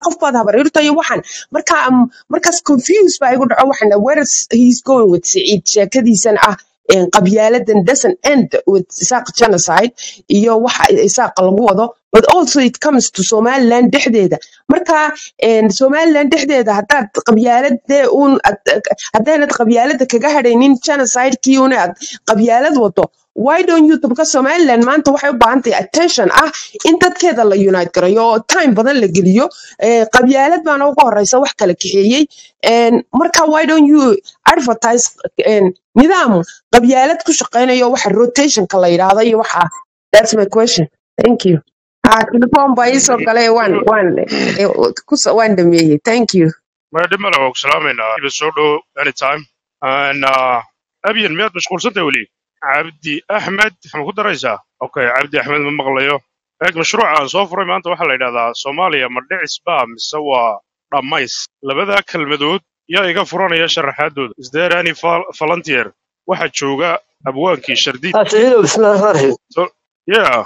qof baad habaryarta iyo waxan marka um, markaas confuse baa igu dhaco waxan where is he's going with Saciid sheekadiisan ah een, qabyaaladan doesn't end with isaaq genocide iyo waxa isaaqa lagu wado but also it comes to somaliland dhexdeeda marka een, somaliland dhexdeeda haddaad qabyaaladee uun ad- haddaanad qabyaalada kaga hadhaynin genocidekii una aad qabyaalad wado why don't you tabka somaliland maanta waxay u baahan tahay attention ah in dadkeeda la unite garayo oo time badan la geliyo Eh, qabyaalad baana ugu horeysa wax kala kaxeeyey En, marka why don't you advertise en, nidaam qabyaalad ku shaqeynayo waxa rotationka la yidhaahdo iyo waxa that's my question thank you ah telephone baa ii soo galay waan waan eh, kus- waan dhameeyey thank you maadhimana waa ku salaamaynaa iba soo dhow anytime And, uh, abyan miyaad mashquulsantay weli cabdi axmed ma ku daraysaa okay cabdi axmed ma maqlayo eeg mashruuca aan soo furay maanta waxaa la yidhahdaa soomaaliya ma dhicis baa mise waa dhammays labadaa kelmadood yaa iga furanaya sharaxaadooda isdeerani volunteer waxaa jooga abwaankii shardiid Asciidow bismillaahi rahmaani rahiim. So- yeah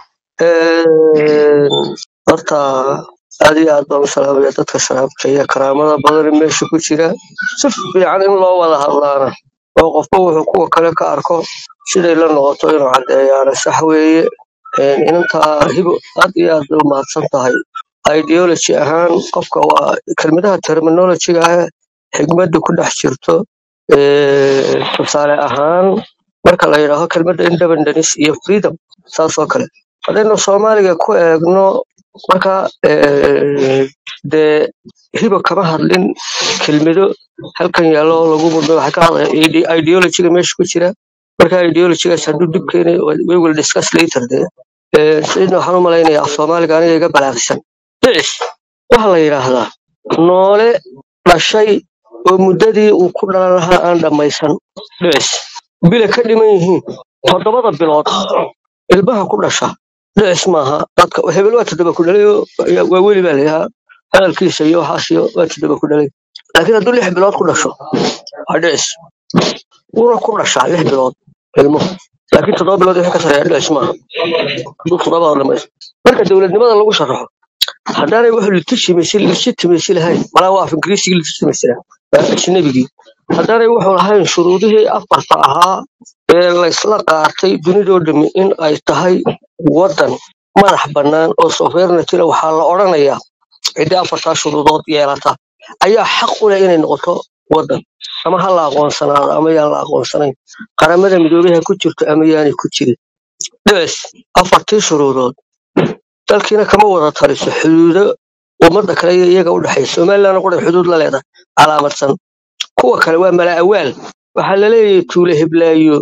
Een, Horta aad iyo aad baan u salaamaya dadka sharaabka iyo karaamada badan ee meesha ku jira si fiican in loo wada hadlaana oo qofba wuxuu kuwa kale ka arko siday la noqoto inuu caddeeyaana sax weeye Een, inantaa hibo aad iyo aad bay u mahadsan tahay ideology ahaan qofka waa kelmadaha terminology ah xigmadda ku dhex jirto Ee, tusaale ahaan marka la yidhaaho kelmadda independence iyo freedom saas oo kale haddaynu soomaaliga ku eegno marka eh, dee hiba kama hadlin kelmado halkan yaallo oo lagu muddo waxay ka hadlaya ide- ideology-ga meesha ku jira marka ideology-gaas hadduu dib keenay we will discuss later dee Eh, sidna waxaan u malaynayaa af soomaaliga aniga iga balaaqsan dhicis waxaa la yidhaahdaa noole dhashay oo muddadii uu ku dhalan lahaa aan dhammaysan dhicis bila ka dhiman yihiin toddobada bilood ilmaha ku dhasha dhicis maaha dadka hebel waa toddoba ku dhalay oo ya- waa weli baa layahaa hadalkiisa iyo waxaas iyo waa toddoba ku dhalay laakiin hadduu lix bilood ku dhasho waa dhicis wuuna ku dhashaa lix bilood ilmuhu laakiin toddoba bilood wixii ka sareeya dhicis maaha hadduu toddobada dhamaysto marka dowladnimada lagu sharaxo haddaanay wax legitimacy legitimacy lahayn malaa waa af ingiriisigii legitimacy waa ajnabigii haddaanay wuxuu lahayn shuruudihii afarta ahaa ee laysla qaatay dunidoo dhami in ay tahay waddan madax bannaan oo sovereignty leh waxaa la odhanayaa ciddii afartaa shuruudood yeelata ayaa xaq u leh inay noqoto waddan ama ha la aqoonsanaado ama yaan la aqoonsanayn qaramada midoobay ha ku jirto ama yaanay ku jirin dhicis afartii shuruudood dalkiina kama wada taliso xuduudo ummadda kale iyo iyaga u dhexaysa somalilandna qura xuduud la leedahay calaamadsan kuwa kale waa mala awaal waxaa la leeyahay tuule heblaayo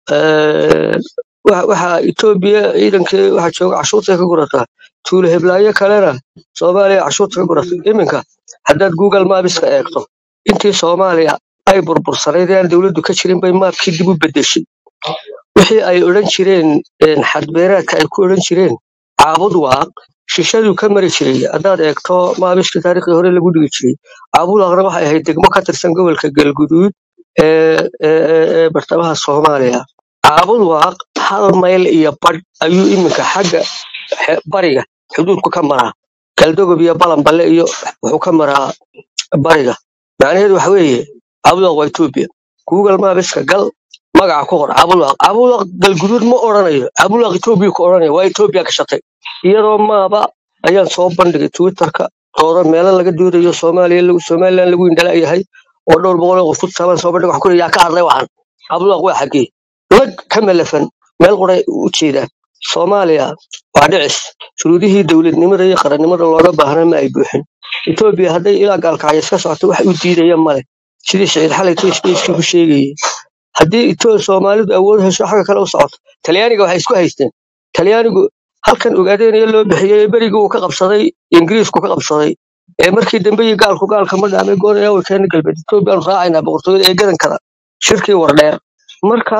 eh, waxa waxa etoobiya ciidankee waxa jooga cashuurtay ka gurataa tuule heblaayo kalena soomaaliya cashuurta ka gurata iminka haddaad google maabiska eegto intii soomaaliya ay burbursanayd ee aan dowladdu ka jirin bay maabkii dib u bedeshay wixii ay odhan jireen een, xadbeeraadka ay ku odhan jireen caabud waaq shishaduu ka mari jiray haddaad eegto maabiska taariikhdii hore lagu dhigi jiray caabud waaqna waxay ahayd degmo ka tirsan gobolka galguduud ee ee ee- ee bartamaha soomaaliya caabud waaq hal mayl iyo badh ayuu iminka xagga xe- bariga xuduudku ka maraa galdogob iyo balanballe iyo wuxuu ka maraa bariga macnaheedu waxa weeye caabud waaq waa etoobiya google maabiska gal magaca ku qor cabulaq cabulaq galguduud ma odhanayo cabulaq etoobiya ku odhanaya waa etoobiya gashatay iyadoo maaba ayaan soo bandhigay twitterka doodo meelo laga doodayo soomaaliya lagu somaliland lagu indhala yahay oo dhowr boqol oo qof ku tusaaban soo bandhig wax ku yaa ka hadlay waxan cabulaq waa xaggee lag ka malafan meel qoray u jeedaan soomaaliya waa dhicis shuruudihii dowladnimada iyo qarannimada looga baahnaa ma ay buuxin etoobiya hadday ilaa gaalkacyo iska socoto wax u diidaya male sidii siciid xalay twitchkii ku sheegayay haddii itoo soomaalidu awood hesho xagga kale u socoto talyaaniga waxay isku haysteen talyaanigu halkan ogaadeenaya loo bixiyey ee berigii uu ka qabsaday ingiriisku ka qabsaday ee markii dambe iyo gaalku gaalka ma dhaamay goonaya way keena galbeed etoobiyaanu raacaynaa boqortooyada ee gadan kara shirkii wardheer marka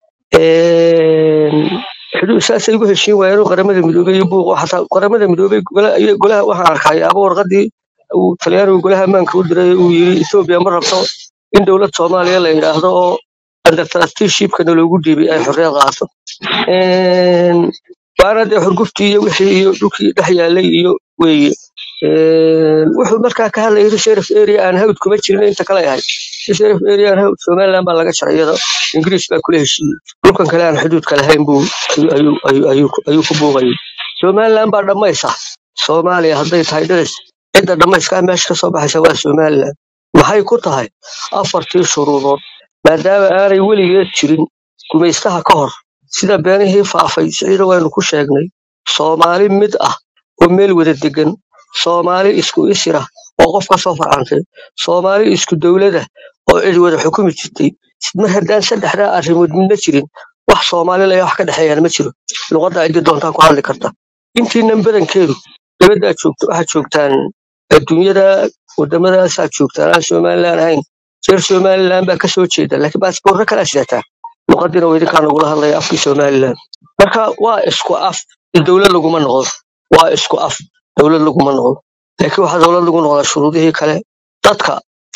een, xuduud saasay ugu heshiin waayeen oo qaramada midoobey iyo buuq oo xataa qaramada midoobey gola- iyo golaha waxaan arkay aba warqadii uu talyaanigu golaha ammaanka u diray uu yiri etoobiya ma rabto in dowlad soomaaliya la yidhaahdo oo under trusteeshipkana loogu dhiibay ay xorriyad qaato Een, waana dee xurguftii iyo wixii iyo dhulkii dhex yaalay iyo weeye Een, wuxuu markaa ka hadlayay reserve area aan hawd kuma jirin inta kale ahayd reserve area aan hawd somaliland baa laga jaray iyada ingiriis baa kula heshiiyey dhulkan kale aan xuduudka lahayn buu ayuu ayuu ayuu ayuu ku buuqayay somaliland baa dhammaysa soomaaliya hadday tahay dhicis cidda dhammayskaa meesha ka soo baxaysa waa somaliland maxay ku tahay afartii shuruudood maadaama aanay weligeed jirin gumaystaha ka hor sida beenihii faafay siciida waynu ku sheegnay soomaali mid ah oo meel wada degan soomaali isku isira oo qof ka soo farcantay soomaali isku dowlada oo cid wada xukumi jirtay mar haddaan saddexdaa arrimood midna jirin wax soomaali laya wax ka dhexeeyaan ma jiro luqadda ciddi doontaan ku hadli karta intiinan badankeedu dabaddaa joogto waxaad joogtaan adduunyada waddamadaasaad joogtaan aan somalilan ahayn reer somalilan baa ka soo jeeda laakiin baasboorro kalaa sidataa luqadiina waa idinkaa nagula hadlaya afkii somalilan marka waa isku af dowlad laguma noqdo waa isku af dowlad laguma noqdo laakiin waxaa dowlad lagu noqdaa shuruudihii kale dadka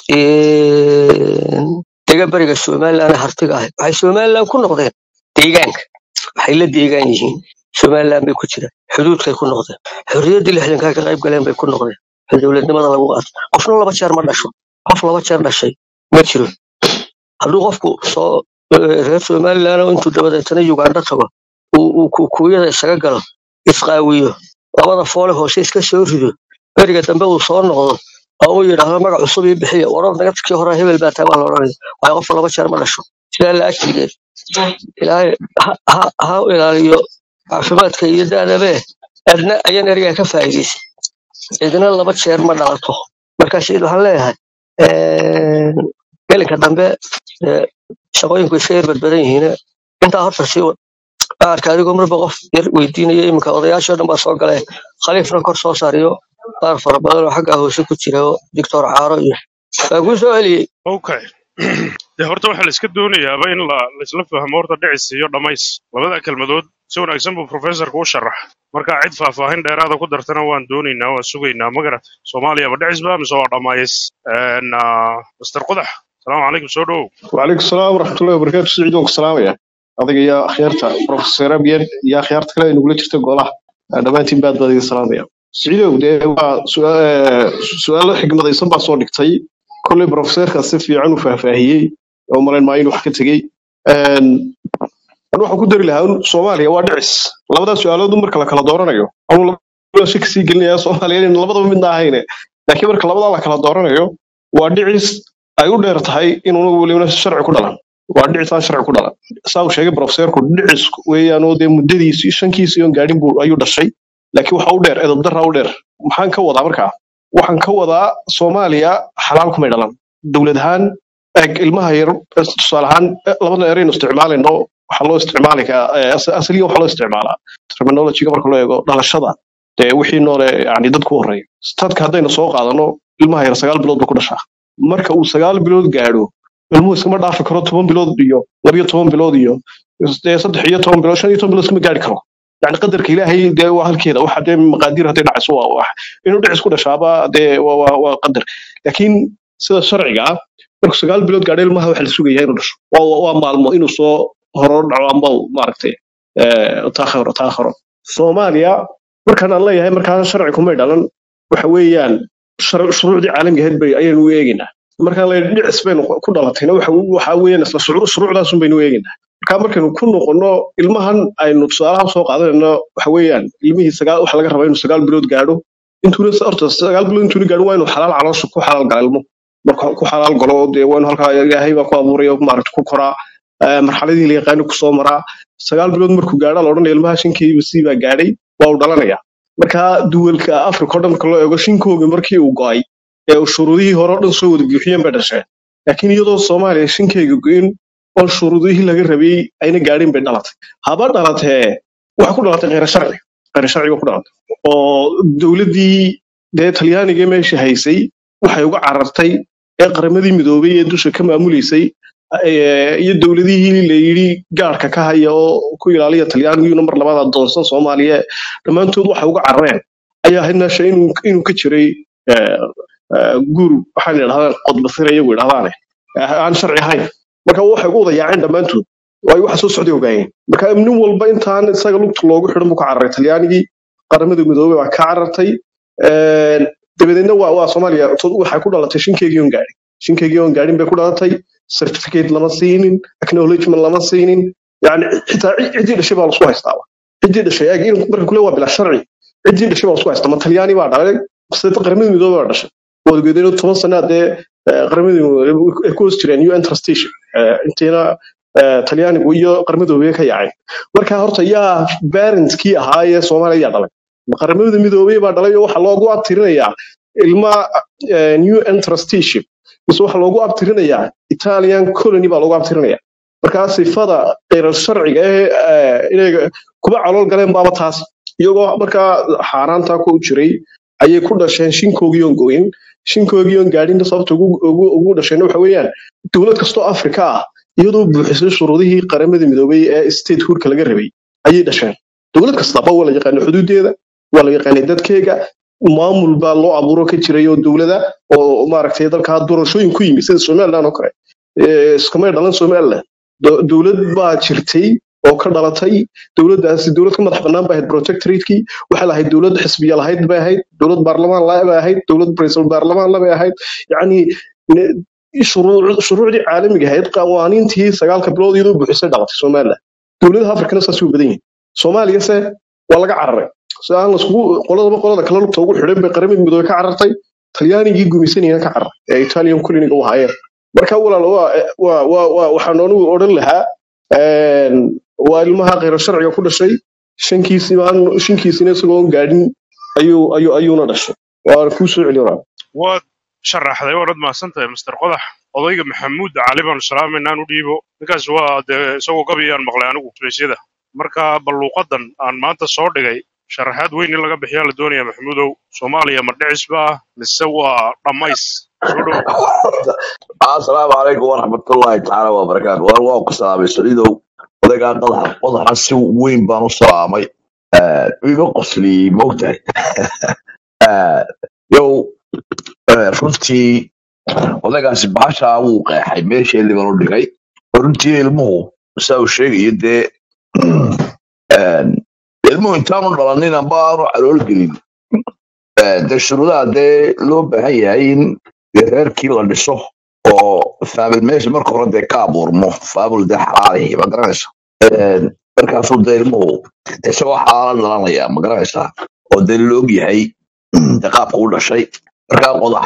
een, dega bariga somalilan ee hartiga ahay waxay somalilan ku noqdeen deegaanka waxay la deegaan yihiin somalilan bay ku jiraan xuduudkay ku noqdeen xorriyaddii lixdankaa ka qayb galeen bay ku noqdeen ee dowladnimada lagu qaato qofna laba jeer ma dhasho qof laba jeer dhashay ma jiro hadduu qofku soo eh, reer somalilan oo intuu dabadeetana uganda tago uu uu kuukuyada isaga galo isqaawiyo labada foole hoose iska soo rido beriga dambe uu soo noqdo oo uu yidhaahdo magac cusub ii bixiya warar nagadkii hore hebel baa taa baa la odhanaya waayo qofka laba jeer ma dhasho sidaa la agtigeed ilaahay ha ha- ha u ilaaliyo caafimaadka iyo daadabe adna ayaan erigaa ka faa'iidaysan cidina laba jeer ma dhalato marka sayid waxaan leeyahay een, gelinka dambe ee, shaqooyinku iska yar badbadan yihiin intaa horta sii wad arka adigoo marba qof yar weydiinaya iminka odayaashoo dhan baa soo galay khaliifna kor soo saariyo qaar fara badan oo xaggaa hoose ku jira oo doctor caaro iyo waa kuu soo celiyey okay dee horta waxaa la iska doonayaaba in la laisla fahmo horta dhicis iyo dhammays labada kelmadood si wanaagsan buu professorku u sharax marka cid faahfaahin dheeraada ku dartana waan doonaynaa waan sugaynaa magarat soomaaliya ma dhicis ba mise waa dhammays master qudax salaamu calaykum soo dhowow وعليكم السلام ورحمة الله وبركاته سعيد وك السلام يا adiga iyo akhyaarta professor abiyan iyo akhyaarta kale ee nagula jirta golaha dhammaantiin baad baad iga salaamaya siciidow dee waa su'aa- su'aalo xigmadaysan baa soo dhigtay kolley professorka si fiican u faahfaahiyey oo malayn maayo inuu wax ka tegey Een, anu waxaan ku dari lahaa un soomaaliya waa dhicis labadaa su'aalood un marka la kala dooranayo anu labada shaki sii gelinaya soomaaliya in labadaba midna ahayne laakiin marka labadaa la kala dooranayo waa dhicis ay u dheer tahay inuuna welibana sharci ku dhalan waa dhicis aan sharci ku dhalan saa uu sheegay profesorku dhicis weeyaan oo dee muddadiisii shankiisii oon gaadhin buu ayuu dhashay laakiin waxa u dheer edabdarra u dheer maxaan ka wadaa markaa waxaan ka wadaa soomaaliya xalaal kumay dhalan dowlad ahaan eeg ilmaha yar eh, tusaale ahaan eh, labada eraynu isticmaalayno waxaa loo isticmaali karaa eh, as- asaliyan waxaa loo isticmaalaa terminologyga marka loo eego dhalashada dee wixii noole yani dadku horeeya stadka haddaynu soo qaadano ilmaha yar sagaal bilood buu ku dhashaa marka uu sagaal bilood gaadho ilmuhu iskama dhaafi karo toban bilood iyo labiyo toban bilood iyo dee saddex iyo toban bilood shan iyo toban bilood iskama gaari karo yani qadarka ilaahay dee waa halkeeda waxa dee maqaadiir hadday dhacayso waa wax inuu dhicis ku dhashaaba dee waa waa waa qadar laakiin sida sharciga ah markuu sagaal bilood gaadho ilmaha waxa la sugayaa inuu dhasho waa waa waa maalmo inuu soo horo dhaco amba uu maaragtay eh, taakhiro taakhiro soomaaliya markaan aan leeyahay markaan sharci kumay dhalan waxa weeyaan shar- shuruucdii caalamiga ahayd bay ayaynu u eegaynaa markaan leeyahay dhicis baynu ku dhalatayna waxa waxa weeyaan isla shuruu- shuruucdaasun baynu u eegaynaa marka markaynu ku noqono ilmahan aynu tusaalaha soo qaadanayno waxa weeyaan ilmihii sagaal waxa laga rabaa inuu sagaal bilood gaadho intuuna horta sagaal bilood intuuna gaadho waa inuu xalaal caloosha ku xalaal gala ilmo marka ku xalaal galo dee waa inuu halkaa ilaahay baa ku abuuray oo maaragta ku koraa eh, marxaladii la yaqaano kusoo maraa sagaal bilood markuu gaadho la odhanaya ilmaha shankeediiba sii baa gaadhay waa uu dhalanaya marka duwalka africa oo dhan marka loo eego shinkooga markii uu go'ay ee uu shuruudihii hore oo dhan soo wada buuxiyeen bay dhasheen laakiin iyadoo soomaaliya shinkeyga go'in oo shuruudihii laga rabay ayna gaadhin bay dhalatay haba dhalatee waxay ku dhalatay kheyr sharci kheyr sharciga ku dhalatay oo dowladdii dee talyaaniga meesha haysay waxay uga carartay ee qaramadii midoobay ee dusha ka maamuleysay ee, iyo dowladihii la yidhi gaarka ka haya oo ku ilaaliya talyaanigiyuna mar labaad adoonsan soomaaliya dhammaantood waxay uga carareen ayaa ahayd meesha inuu inuu ka jiray eh, eh, guru waxaan idhahdaan qodbasir iyagu idhahdaane eh, aan sharci ahayn marka waxay ugu wada yaaceen dhammaantood waayo waxa soo socday ogaayeen marka nin walba intaan isaga lugta loogu xidhan buu ka cararay talyaanigii qaramada midoobay baa ka carartay Een, dabadeedna waa waa soomaaliya to- waxay ku dhalatay shinkeygii oon gaadhin shinkeygii oon gaadhin bay ku dhalatay certificate lama siinin acknowledgement lama siinin yani xitaa cid- ciddii dhashay baa lasku haystaaba ciddii dhashay eeg in marka kule waa bilaa sharci ciddii dhashay baa lasku haystaa ma talyaani baa dhalay sida qaramada midoobay baa dhashay wadageedino toban sanaa dee eh, qaramada midoobay ay ku hoos jireen un trustation intiina eh, talyaanigu iyo qaramada midoobay ka yaaceen marka horta yaa parentkii ahaa ee soomaaliya yaa dhalay ma qaramada midoobay baa dhalay oo waxaa loogu abtirinayaa ilma eh, new trusteeship mise waxaa loogu abtirinayaa italian colony baa loogu abtirinaya markaa sifada kheyrar sharciga ee eh, inay kuba calool galeen baaba taas iyagoo markaa xaaraanta ku jiray ayay ku dhasheen shinkoogii oon goyn shinkoogii oon gaadhin sababta ugu ugu- ugu dhasheen waxa weeyaan dowlad kastoo afrika ah iyadoo buuxisay shuruudihii qaramada midoobay ee statehoodka laga rabay ayay dhasheen dowlad kastaba waa la yaqaanay xuduudeeda waa la yaqaanay dadkeega maamul baa loo abuuro ka jiray oo dowlada oo maaragtay dalkaa doorashooyin ku yimi sida somaliland oo kale Eh, iskamay dhalan somaliland Do- dowlad baa jirtay oo ka dhalatay dowladdaasi dowlad ka madax bannaan bay ahayd protectoratekii waxay lahayd dowlad xisbiya lahayd bay ahayd dowlad baarlamaan la bay ahayd dowlad ra'iisul baarlamaan la bay ahayd yacni ne- shuruuc- shuruucdii caalamiga ahayd qawaaniintii sagaalka bilood iyadoo buuxisay dhalatay somaliland dowladaha afrikana saas u badan yihin soomaaliyase waa laga cararay si aan laskugu qoladaba qolada kale lugta ugu xidhan bay qaramada midoobey ka carartay talyaanigii gumaysanayana ka cararay ee italian coloniga u haayeen marka walaal waa waa waa waa- waxaan anigu odhan lahaa een, waa ilmaha kheyra sharciga ku dhashay shankiisii baan shankiisina isagoon gaadhin ayuu ayuu ayuuna dhashay waa kuu soo celi walaal waad sharaxday waanad mahadsantahay master qodax odayga maxamuud cali baan salaamaynaa u dhiibo ninkaas waa dee isagoo gabiyaan maqlay anigu speysyada marka balluuqadan aan maanta soo dhigay sharaxaad weyn in laga bixiyaa la doonaya maxamuudow soomaaliya ma dhicis baa mise waa dhammays soo dhow asalaamu calaykum waraxmatullaahi tacaala wabarakaatu waan waa ku salaamay saliidow odaygaa qadaxa qodaxa si weyn baan u salaamay Eh, iga qosliyey moogtahay Eh, yow eh, runtii odaygaasi baashaa wuu qeexay meeshii liban u dhigay runtii ilmuhu saa uu sheegayo dee eh, ilmuhu intaanu dhalanin amba aanu calool gelin eh, dee shuruudaha dee loo baahan yahay in dee reerkii la dhiso oo faamil meesha marka hore dee ka abuurmo faamil dee xalaalihi ma garanaysa Een, markaasuu dee ilmuhu isagoo xalaala dhalanaya ma garanaysa oo dee la og yahay dee qaabka u dhashay markaa qodax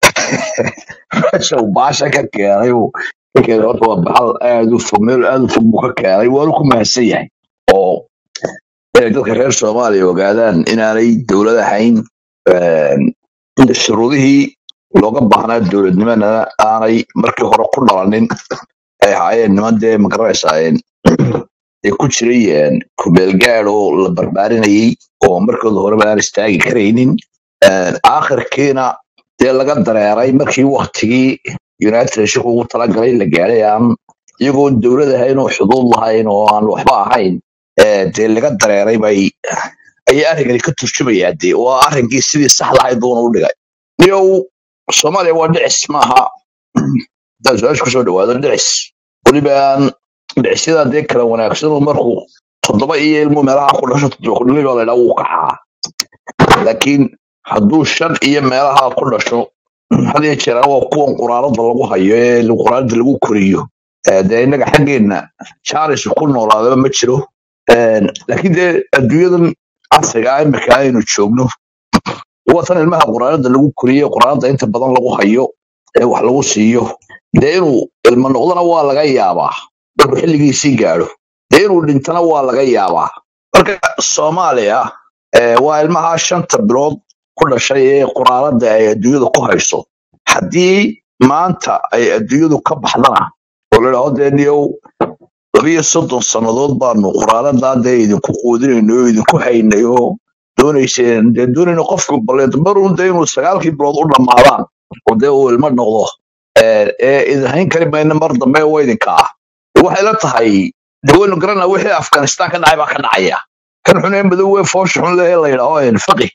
meesha uu baasha ka keenay uu ka keenay horta waa baxal aad u fog meel aad u fog buu ka keenay waanu ku mahadsan yahay oo inay dadka reer soomaaliya ogaadaan inaanay dowlad ahayn een, in shuruudihii looga baahnaa dowladnimana aanay markii hore ku dhalanin ay ahaayeen niman dee magaranaysaayeen ay ku jiray kumeelgaad oo la barbaarinayay oo markooda horeba aan istaagi karaynin Een, aakhirkiina dee laga dareeray markii waktigii united nation ugu talagalay la gaadhay aan iyagoon dowlad ahayn oo xuduud lahayn oo aan waxba ahayn ee, dee laga dareeray bay ayay arrinkani ka turjumayaa dee waa arrinkii sidii saxda ahayd buuna u dhigay niyow soomaaliya waa dhicis maaha hadaan su-aasha kusoo dhawaado dhicis welibaan dhicisyada dee kala wanaagsan oo markuu toddoba iyo ilmu meelaha ku dhasho toddoba kudhali baa laydhaa wuu kacaa laakiin hadduu shan iyo meelaha ku dhasho had iyo jeer waa kuwan quraanada lagu hayo ee quraanada lagu koriyo Ee, dee innaga xaggeenna jaaris ku noolaadaba ma jiro Een, laakiin dee adduunyadan casriga ah imika aynu joogno waa tan ilmaha quraanada lagu koriyo quraanada inta badan lagu hayo ee wax lagu siiyo dee inuu ilmo noqdona waa laga yaabaa markuu xilligiisii gaadho dee inuu dhintana waa laga yaabaa marka soomaaliya ee, waa ilmaha shanta bilood ku dhashay ee quraanada ay adduunyada ku hayso haddii maanta ay adduunyadu ka baxdana oo la idhaahdo dee niyow labiyo soddon sannadood baanu quraanadaa dee idinku quudinayno oo idinku haynay oo doonayseen dee doonayno qofku baleed marun dee inuu sagaalkii bilood u dhammaadaan oo dee uu ilmo noqdo ee ee idin hayn kari mayna mar dambe oo idinka ah waxay la tahay de waynu garanaa wixii afghanistan ka dhacay baa ka dhacaya kan xunee madow ee foosha xun leh ee la yidhaaho faqi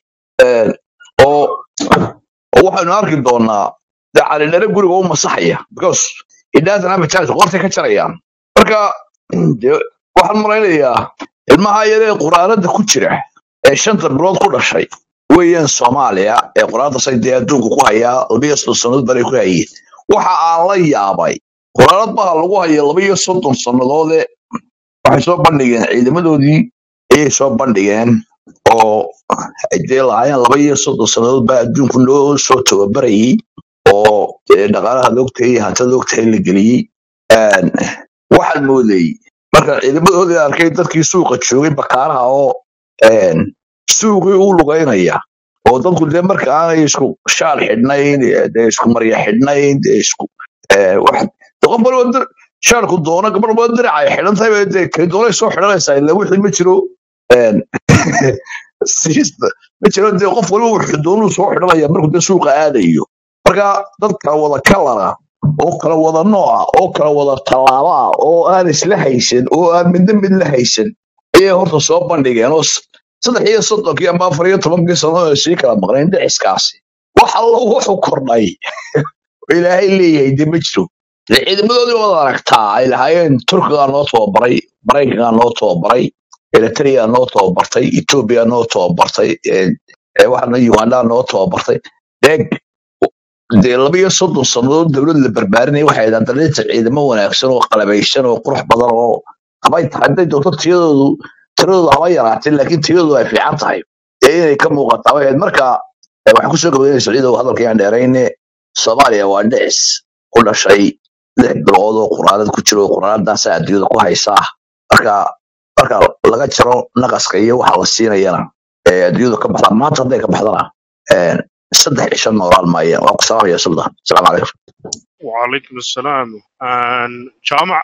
oo oo waxaynu arki doonaa de calidhare guriga u masaxaya because it doesn't have a chance qortay ka jarayaan marka de waxaan malaynayaa ilmaha yaree quraanada ku jira ee shanta bilood ku dhashay weeyaan soomaaliya ee qoraaldaasay dee adduunka ku hayaa labiyo soddon sannadood bari ku hayeen waxa aan la yaabay qoraalad baa lagu haya labiyo soddon sannadoode waxay soo bandhigeen ciidamadoodii ayay soo bandhigeen oo ay dee lahaayeen laba iyo soddon sannadood baa adduunku noo soo tababarayay oo dee dhaqaalaha loogtahay iyo hantada loogtahay la geliyey Een, waxaan moodayey marka ciidamadoodii arkay dadkii suuqa joogay bakaaraha oo een, suuqii u lugaynaya oo dadku dee marka aanay isku shaal xidhnayn eh, dee isku marya xidhnayn dee isku eh, wax dee qof walba dir- shaalku doono gabadh walba dirac ay xidhan tahay bay dee kay doonay soo xidhanaysaa ila wixii ma jiro een, siista ma jiro dee qof walba wuxuu doonuu soo xidhanaya markuu dee suuqa aadayo marka dad kala wada kalara oo kala wada nooca oo kala wada tallaaba oo aan isla haysan oo aan midna mid la haysan ayay horta soo bandhigeen oo s- saddex iyo soddonkii ama afar iyo tobankii sano ee sii kala maqnayn dhiciskaasi wax alla wuxuu kordhay oo ilaahay leeyahay dee ma jiro dee ciidamadoodii wada aragtaa ay lahaayeen turkigaa noo tababaray maraykankaa noo tababaray eritrea noo tababartay etoobiya noo tababartay ee ee waxaana uganda noo tababartay dee dee laba iyo soddon sannadood dowlad la barbaarinaya waxay ahayd dalinta ciidamo wanaagsan oo qalabaysan oo qurux badan oo habay tahay hadday doonto tiyadoodu tiradoodu haba yaraatay laakiin tiyadoodu ay fiican tahay ee inay ka muuqataa bay ahayd marka eh, waxaan kusoo gabaynaysa ciidow hadalkayaan dheerayne soomaaliya waa dhicis ku dhashay lix bilood oo quraanad ku jiro quraanadaasa adduunyada ku haysaa marka marka laga jaro naqaska iyo waxa la siinayana ee adduunyada ka baxda maanta hadday ka baxdana een, saddex cisho noolaan maayeen waa ku salaamaya suldan asalaamu calaykum وعليكم السلام آن جامع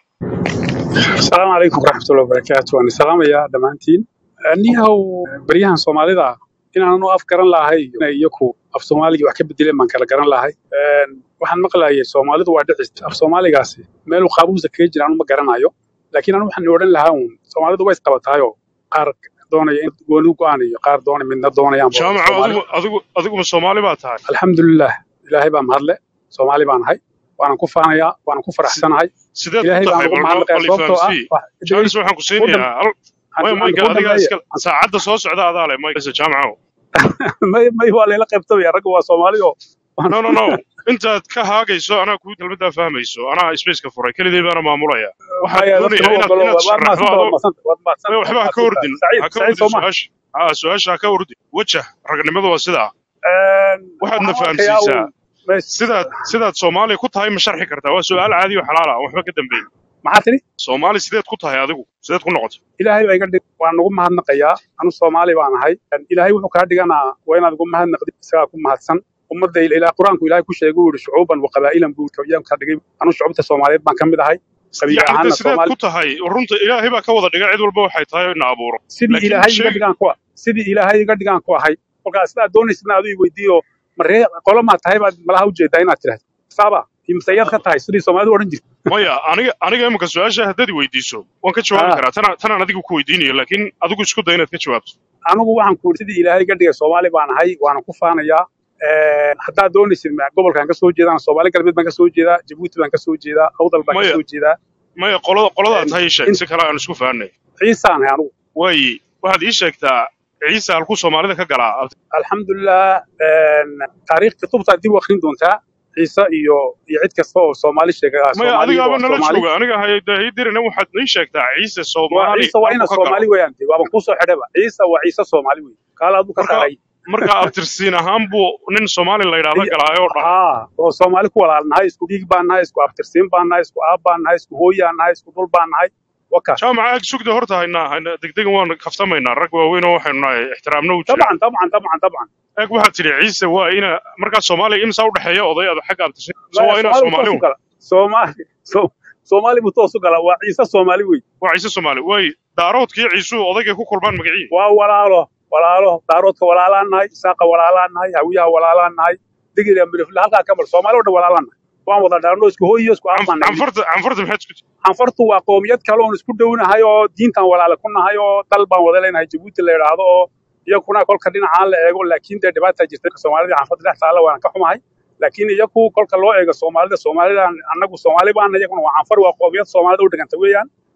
asalaamu calaykum waraxmatullahi wabarakaatu waan salaamayaa dhammaantiin niyahow baryahan soomaalida inaanu af garan lahay inay iyaku af soomaaliga wax ka bedeleen baan kala garan lahay Een, waxaan maqlayay soomaalidu waa dhicis af soomaaligaasi meeluu qaabuusa kaga jira anu ma garanayo laakiin anu waxaan odhan lahaa uun soomaalidu way isqabataayoo qaar doonaya in gooni u go'aan iyo qaar doonaya midna doonayaan ba جامع soomaali أدوك أدوك أدوك من الصومالي باتاي alxamdulilah ilaahay baa mahadle soomaali baan ahay waanan ku faanayaa waanan ku faraxsanahay سيدات ilaahay baan كنتهاي ugu بل mahadnaqayaa بل sababtoo ah فانسي wax جالس وحن waddan كسينيا ما ما waddanka أديك waddanka أسكال ساعد صوص عدا هذا على ما يكسر جامعه may may waa layla qaybtamaya ragga waa soomaali oo waan no no no intaad ka haagayso anaa kuu kelmaddaa fahmayso anaa spaceka furay keligii baana maamulaya waxaan maya dadka doonayaa ma inaad ogolo inaad waad sharaxdo mahadsanta waad adoo mahadsanta waad maya, waxba ha ka mahadsanta waad ordin mahadsanta saciid ha ka saciid ordin soo maha su-aasha ha su-aasha ha ka ordin wajah ragnimadu waa sidaa waxaadna waxaan arkayaa fahamsiisaa uun mes sidaad sidaad soomaaliya ku tahay ma sharxi kartaa waa su-aal caadi oo xalaal ah aan waxba ka dambeyn maxaa tiri soomaali sideed ku tahay adigu sideed ku noqotay ilaahay baa iga dhig waan ugu mahadnaqayaa anu soomaali baan ahay ilaahay wuxuu kaa dhiganaa waa inaad ugu mahadnaqdid isagaa ku mahadsan ummadda ilaa qur-aanku ilaahay ku sheegay uu yihi shucuuban wa qabaa'ilan buu yaan kaa dhigay anu shucubta soomaaliyeed baan ka mid ahay qabiil yacni de ahaanna sideed soomaali ku tahay runta ilaahay baa ka wada dhiga cid walba waxay tahay na abuuro sidii laakiin ilaahay iga sheeg dhigaan ku sidii ilaahay iga dhigaan ku ahay kolkaa sidaad doonaysidna adu i weydiiyo maree qolo maa tahay baad malaha ujeedaa inaad tidhahdo saaba imsayaad ka tahay sidii soomaalidu odhan jirta maya aniga aniga imika su-aasha haddaad i weydiiso waan ka jawaabi ah karaa tana tanaan adigu ku weydiinayo laakiin adigu isku day inaad ka jawaabto anigu waxaan ku sidii ilaahay iga dhigay soomaali baan ahay waana ku faanayaa haddaad doonaysid ma- gobolkan ka soo jeedaan soomaali galbeed baan ka soo jeedaa jabuuti baan ka soo jeedaa awdal baan ka maya soo jeedaa maya qolada qoladaad tahay ii sheeg in si kale aan isku fahanay ciisaan ahay anigu waayi waxaad ii sheegtaa ciise halkuu soomaalida ka galaa alxamdulilah taariikh kutubtaad dib u akhrin doontaa ciise iyo iyo cid kasta oo soomaali sheega maya soomaaliga adigaaba waa nala soomaali jooga aniga haydirina waxaad ii sheegtaa ciise waa soomaali ciise waa ina halkuu ka galo soomaali weeyaan dee waaban kusoo xidhaba ciise waa ciise soomaali wey kaala aduu ka marka saaray marka abtirsiin ahaan buu nin soomaali la yidhaahda Ay- galaayo oo dhan haa oo soomaali ku walaalnahay isku dhiig baan nahay isku abtirsiin baan nahay isku aab baan nahay isku hooyaan nahay isku dhul baan nahay waka jaamaca ag sugda horta haynaa hayna degdegan waan kaftamaynaa rag waaweyn oo waxaynu nahay ixtiraamna u jira طبعا طبعا طبعا طبعا ag waxaad tidhi ciise waa ina markaa soomaaliya imsaa u dhexeeya oday ada xagga abtirsiin so ما waa inaa سومالي soomaali بتوسو un قلا سومالي سو سومالي بتوسو قلا وعيسى سومالي وي waa ciise soomaali waay daaroodkii ciisuhu odaygay ku kulmaan magacii وولاله ولاله داروتك ولالا نهاي ساقه ولالا نهاي هويها ولالا نهاي دقيقة من في هلقا كبر سومالي ولا ولالا نهاي وان وضع دارنو اسكو هو يسكو أفان نهاي canfarta canfarta maxaad isku anfartu waa qoomiyad kale oon isku dhownahay oo diintan walaala ku nahay oo dal baan wada leenahay jabuuti la yidhaahdo oo iyakuna kolka dhinacaan la eego laakiin dee dhibaata jirta soomaalida anfarta dhex taalla waan ka xumahay laakiin iyaku kolka loo eego soomaalida soomaalida annagu soomaali baana iyaguna waa anfar waa qoomiyad soomaalida u dhiganta weeyaan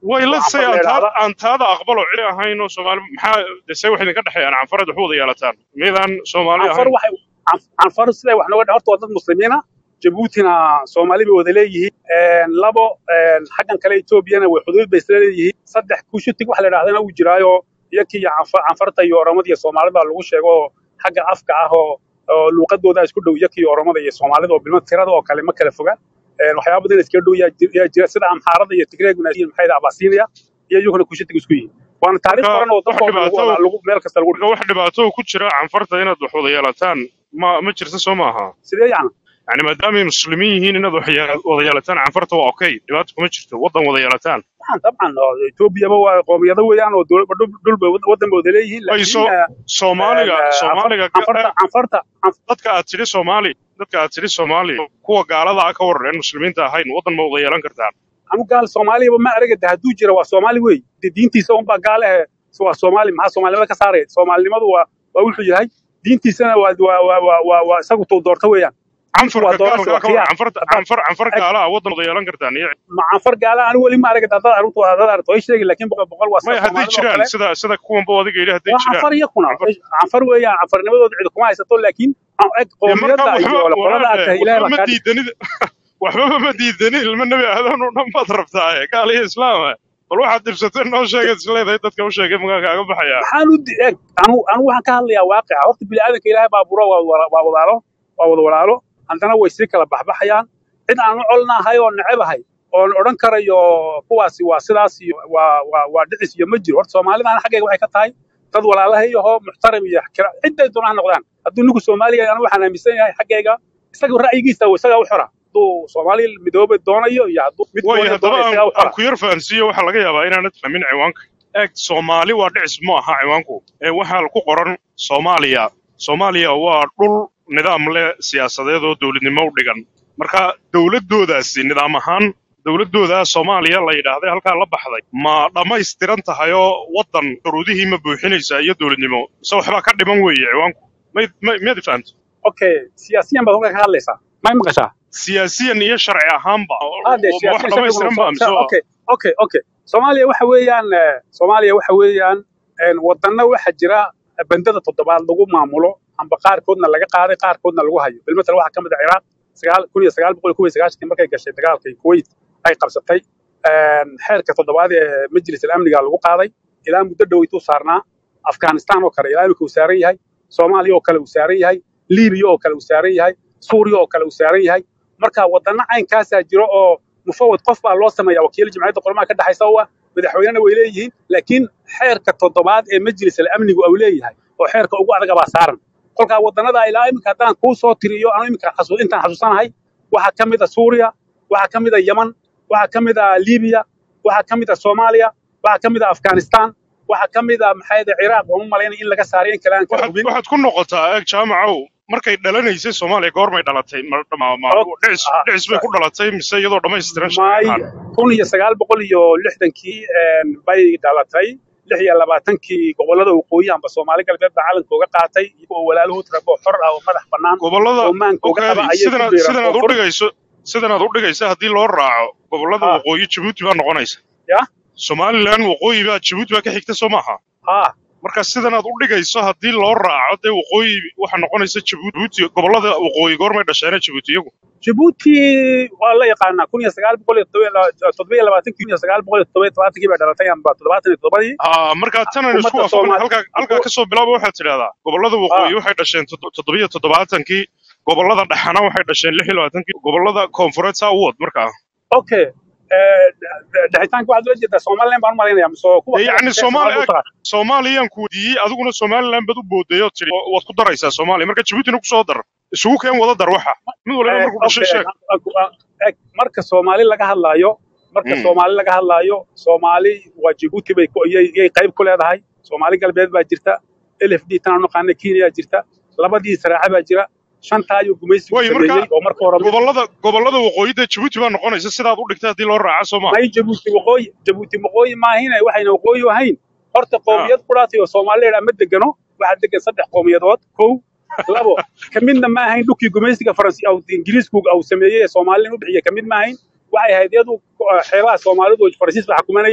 way oo la say canfar la aan taada yidhaahda aan taada aqbalo cili ahayn oo soomaali maxaa dese wax idinka dhexeeyaan canfarad wax wada yeelataan miydaan soomaali canfar ahayn waxay can- canfar siday wax nooga horta waa dad muslimiina jabuutina soomaali bay wada leeyihiin Een, labo een, xaggan kale etoobiyana way xuduud bay isla leeyihiin saddex kushutig wax la yidhahdana uu jiraayo iyakii iyo canfa- canfarta iyo oromada iyo soomaalida lagu sheego oo xagga afka ah oo oo luuqadooda isku dhow iyakii iyo oromada iyo soomaalida oo bilma tirada oo kale ma kala foga Een, waxyaaba badan iskaga dhow yaa jir- yaa jira sida amxaarada iyo tigreeguna iyo maxay dhaha abasiiniya iyo iyaguna kushutig isku yihiin waana taariikh marka qoran oo wax dadkoo dhan lagu dhibaato wada lagu meel kasta lagu marka wax dhibaato ku jira canfarta inaad wax wada yeelataan ma ma jirta soo maaha sidee yacni yani maadaamay muslimiin yihiin inaad wax yee- wada yeelataan canfarta waa okay dhibaato kuma jirto wadan wada yeelataan طبعا طبعا etoobiyaba waa qoomiyado weeyaan oo dowlad dhul dhul bay wadan bay wada leeyihiin way laakiin soo eh, soomaaliga eh, canfar- soomaaliga ka- canfarta canfarta canf- dadka aad tidhi soomaali dadka aad tidhi soomaali kuwa gaalada ah ka waran aan muslimiinta ahayn wadan ma wada yeelan kartaan anu gaal soomaaliyaba ma araga de hadduu jira waa soomaali wey de diintiisa unbaa gaal ahe waa soomaali maxaa soomaalinimada ka saaraya soomaalinimadu waa waa wuxuu yahay diintiisana waa waa waa waa waa waa isagu tuu doorta weeyaan diintu waa canfarka doorasho gaalka waa ka waran khiyaar canfarta haddaad canfar canfar eg gaala ah wadan wada yeelan kartaan iyo ma canfar gaala anu weli ma arag dad aruntu dad aragto way sheegi laakiin boqol boqol waa sida maya hadday soomaalida oo jiraan kale sida sida kuwanba adiga yidhi hadday waa jiraan canfar iyakuna canfar canfar weeyaan canfarnimadooda cid kuma haysato laakiin eg dee markaa qoomiyadda waxba iyo qolada aad walaale tahay ilaahay waxba baa ma kaa dhig diidanid waxbaba ma diidanin ilma nebi aadan oo dhan baad rabtaa gaal iyo islaam bal waxaad dhibsatay noo sheegad isleedahay dadka u sheegay magaalka aga baxaya maxaan u di- eg anu anu waxaan ka hadlayaa waaqica horta bini'aadanka ilaahay baa buro waa wada waa walaalo waa wada walaalo haddana way sii kala baxbaxayaan cid aan u colnahay oo necebahay oon odhan karayo kuwaasi waa sidaas iyo waa waa waa dhicis iyo ma jiro horta soomaalidana xaggayga waxay ka tahay dad walaalahay ahoo muxtaram iyo kira cidday doona ha noqdaan hadduu ninku soomaaliya anu waxaan aaminsan yahay xaggayga isaga ra'yigiisa isagaa u xora hadduu soomaali midoobe doonayo iyo hadduu mid waayo gooni haddaba doonayo aan isagaa u aan xora ku yar fahansiiyo waxaa laga yaabaa inaanad fahmin ciwaanka eeg soomaali waa dhicis ma aha ciwaanku ee waxaa ku qoran soomaaliya soomaaliya waa dhul nidaam leh siyaasadeed oo dowladnimo u dhigan marka dowladoodaasi nidaam ahaan dowladooda soomaaliya la yidhaahday halkaa la baxday ma dhammaystiran tahay oo waddan shuruudihii ma buuxinaysaa iyo dowladnimo mise waxbaa ka dhiman weeye ciwaanku may may- miyaad fahamta okay siyaasiyan baad halkaa ka hadlaysaa may maqashaa siyaasiyan iyo sharci ahaanba hade ma wax siyaasiyan sharciguna dhammaystiran ba mise waa okay okay okay soomaaliya waxa weeyaan eh, soomaaliya waxa weeyaan een, wadana waxa jira bandada toddobaad lagu maamulo amba qaarkoodna laga qaaday qaarkoodna lagu hayo bilmatal waxaa ka mid ah ciraaq sagaal kun iyo sagaal boqol iyo kow iyo sagaashankii markay gashay dagaalkii kuwait ay qabsatay een, xeerka toddobaad ee majlis amniga lagu qaaday ilaa muddo dhoweytuu saarnaa afghanistan oo kale ilaa imika uu saaran yahay soomaaliya oo kale uu saaran yahay libiya oo kale uu saaran yahay suuriya oo kale uu saaran yahay marka wadana caynkaasaa jiro oo mufawad qof baa loo sameeya wakiil jimciyadda qormaha ka dhexaysa oo ah madaxweynena way leeyihiin laakiin xeerka toddobaad ee majlis amnigu uu leeyahay oo xeerka ugu adaga baa saaran kolkaa wadanada ilaa iminka haddaan kuu soo tiriyo anu iminka xasu- intaan xasuusanahay waxaa ka mid a suuriya waxaa ka mid a yeman waxaa ka mid a libiya waxaa ka mid a soomaaliya waxaa ka mid a afghanistan waxaa ka mid a maxay ciraaq waan u malaynaya in laga saaray in kale aan kala waxaad hubin waxaad ku noqotaa eeg jaamacow markay dhalanaysay soomaaliya goormay dhalatay ma ma ma Og- dhicis ah, dhicis bay ku dhalatay mise iyadoo dhammaystiran sharci may ahaan kun iyo sagaal boqol iyo lixdankii een, bay dhalatay lix iyo labaatankii gobolada waqooyi amba soomaali galbeed baa calanka uga qaatay iyagoo walaalahood rabo xor ah oo madax bannaan gobollada oo maanka uga qaba ogaadi ayay ku sidanaad biiraan sidanaad u koonfur dhigayso sidanaad u dhigaysa haddii loo raaco gobollada ha waqooyi jabuuti baa noqonaysa ya somalilan waqooyi baa jabuuti baa ka xigta soo maaha ha marka sidanaad u dhigayso haddii loo raaco dee waqooyi waxaa noqonaysa jabuuti gobollada waqooyi goormay dhasheena jabuuti iyagu jabuuti waa la yaqaanaa kun iyo sagaal boqol iyo toddoba iyo labaatankii kun iyo sagaal boqol iyo toddoba iyo todobaatankii bay dhalatay amba toddobaatan iyo toddobadii Ah, marka tanan isku xukuumadda waafaqnay soomaali halkaa halkaa xuku- kasoo bilaaba waxaad tidhahdaa gobollada ha waqooyi waxay dhasheen toddo- toddobiyo toddobaatankii gobollada dhexana waxay dhasheen lix iyo labaatankii gobollada koonfureed saa u wad markaa okay Eh, de- dhexitaanka waxaad ula jeedaa somaliland baan u malaynaya mise kuwa dee kale yacni ee soomaali soomaalida u eg taqaan soomaaliyaan ku weydiiyey adiguna somaliland baad u booday oo tidhi wa- waad ku daraysaa soomaaliya marka jabuutina ku soo dar isugu keen wada dar waxa mid waliba Eh, markuu dhashay okay sheeg ag- ag- ag- marka soomaali laga hadlaayo marka Mm. soomaali laga hadlaayo soomaali waa jabuuti bay ku- yay yay qayb ku leedahay soomaali galbeed baa jirta lfd tan aan naqaana kenya jirta labadii saraaxa baa jira shantaa ayuu gumaysigu waayo marka sameeyey oo marka hore mid gobollada gobollada waqooyi dee jabuuti baa noqonaysa sidaad u dhigtay haddii loo raaco soo maaha may jabuuti waqooyi jabuuti waqooyi maahine waxayna waqooyi ahayn horta Ah. qoomiyad quraatay oo soomaali la yidhaha ma degano waxaa degan saddex qowmiyadood kow labo ka midna ma ahayn dhulkii gumaysiga faransi aw ingiriisku au sameeyey ee soomaalina u bixiyey ka mid ma ahayn waxay ahayd iyadu eh, xeebaha soomaalidu oo faransiis baa xukumanayay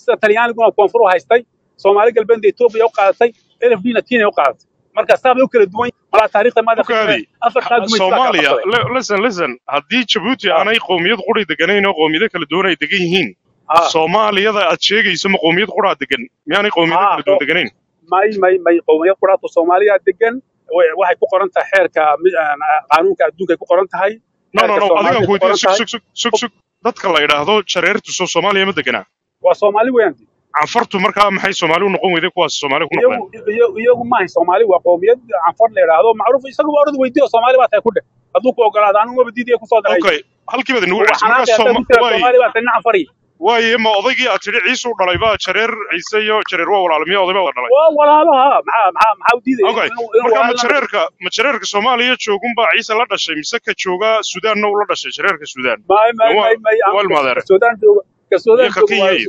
sida talyaaniguna koonfur u haystay soomaali galbeedna etoobiya u qaadatay lfdna kenya u qaadatay marka saabay u kala duwan yihiin malaa taariikhda maada okaadi afartaa gumays baa kala soomaaliya qabsaday li- listen listen haddii jabuuti Ah, aanay qowmiyad quri deganayn oo qowmiyado kala duwan ay degan yihiin ah, soomaaliyada aad sheegayso ma qowmiyad quraa degan miyaanay qowmiyado ah, kala duwan oo- deganayn may may may qowmiyad quraatu soomaaliya degan way- waxay ku qoran tahay xeerka mi- aan- qaanuunka adduunka ay ku qoran tahay no no xeerka no soomaaliya adigaan ay ku ku qoran weydiiya sug tahay sug sug sug sug dadka la yidhaahdo jareertu soo soomaaliya ma deganaa waa soomaali weeyaan canfartu markaa maxay soomaali u noqon weyday kuwaas soomaali ku iyagu noqdeen iyagu iyagu maahay soomaali waa qowmiyad canfar la yidhaahdo macruuf isaguba orad weydiiyo soomaali baa tahay ku dheh hadduu ku ogolaado anigu maba diidaya kusoo daray okay halkii baad inagu waa celisay markaa xanaaqay haddaa sooma ku tira waay soomaali baa tahay nin canfari waaye ma odaygii aad tidhi ciise u dhalay baa jareer ciise iyo jareer waa walaalmiya oday baa wada dhalay waa walaalaha maxaa maxaa maxaa u diidaya okay inuu inuu marka ma walaalna jareerka ma jareerka soomaaliya joogunbaa ciise la dhashay mise ka jooga sudaanna uu la dhashay jareerka sudaan may may waa may may waa aan ilmaadeere ka Suudaan joogo ka iyo Suudaan ka joogo kenya waa iyo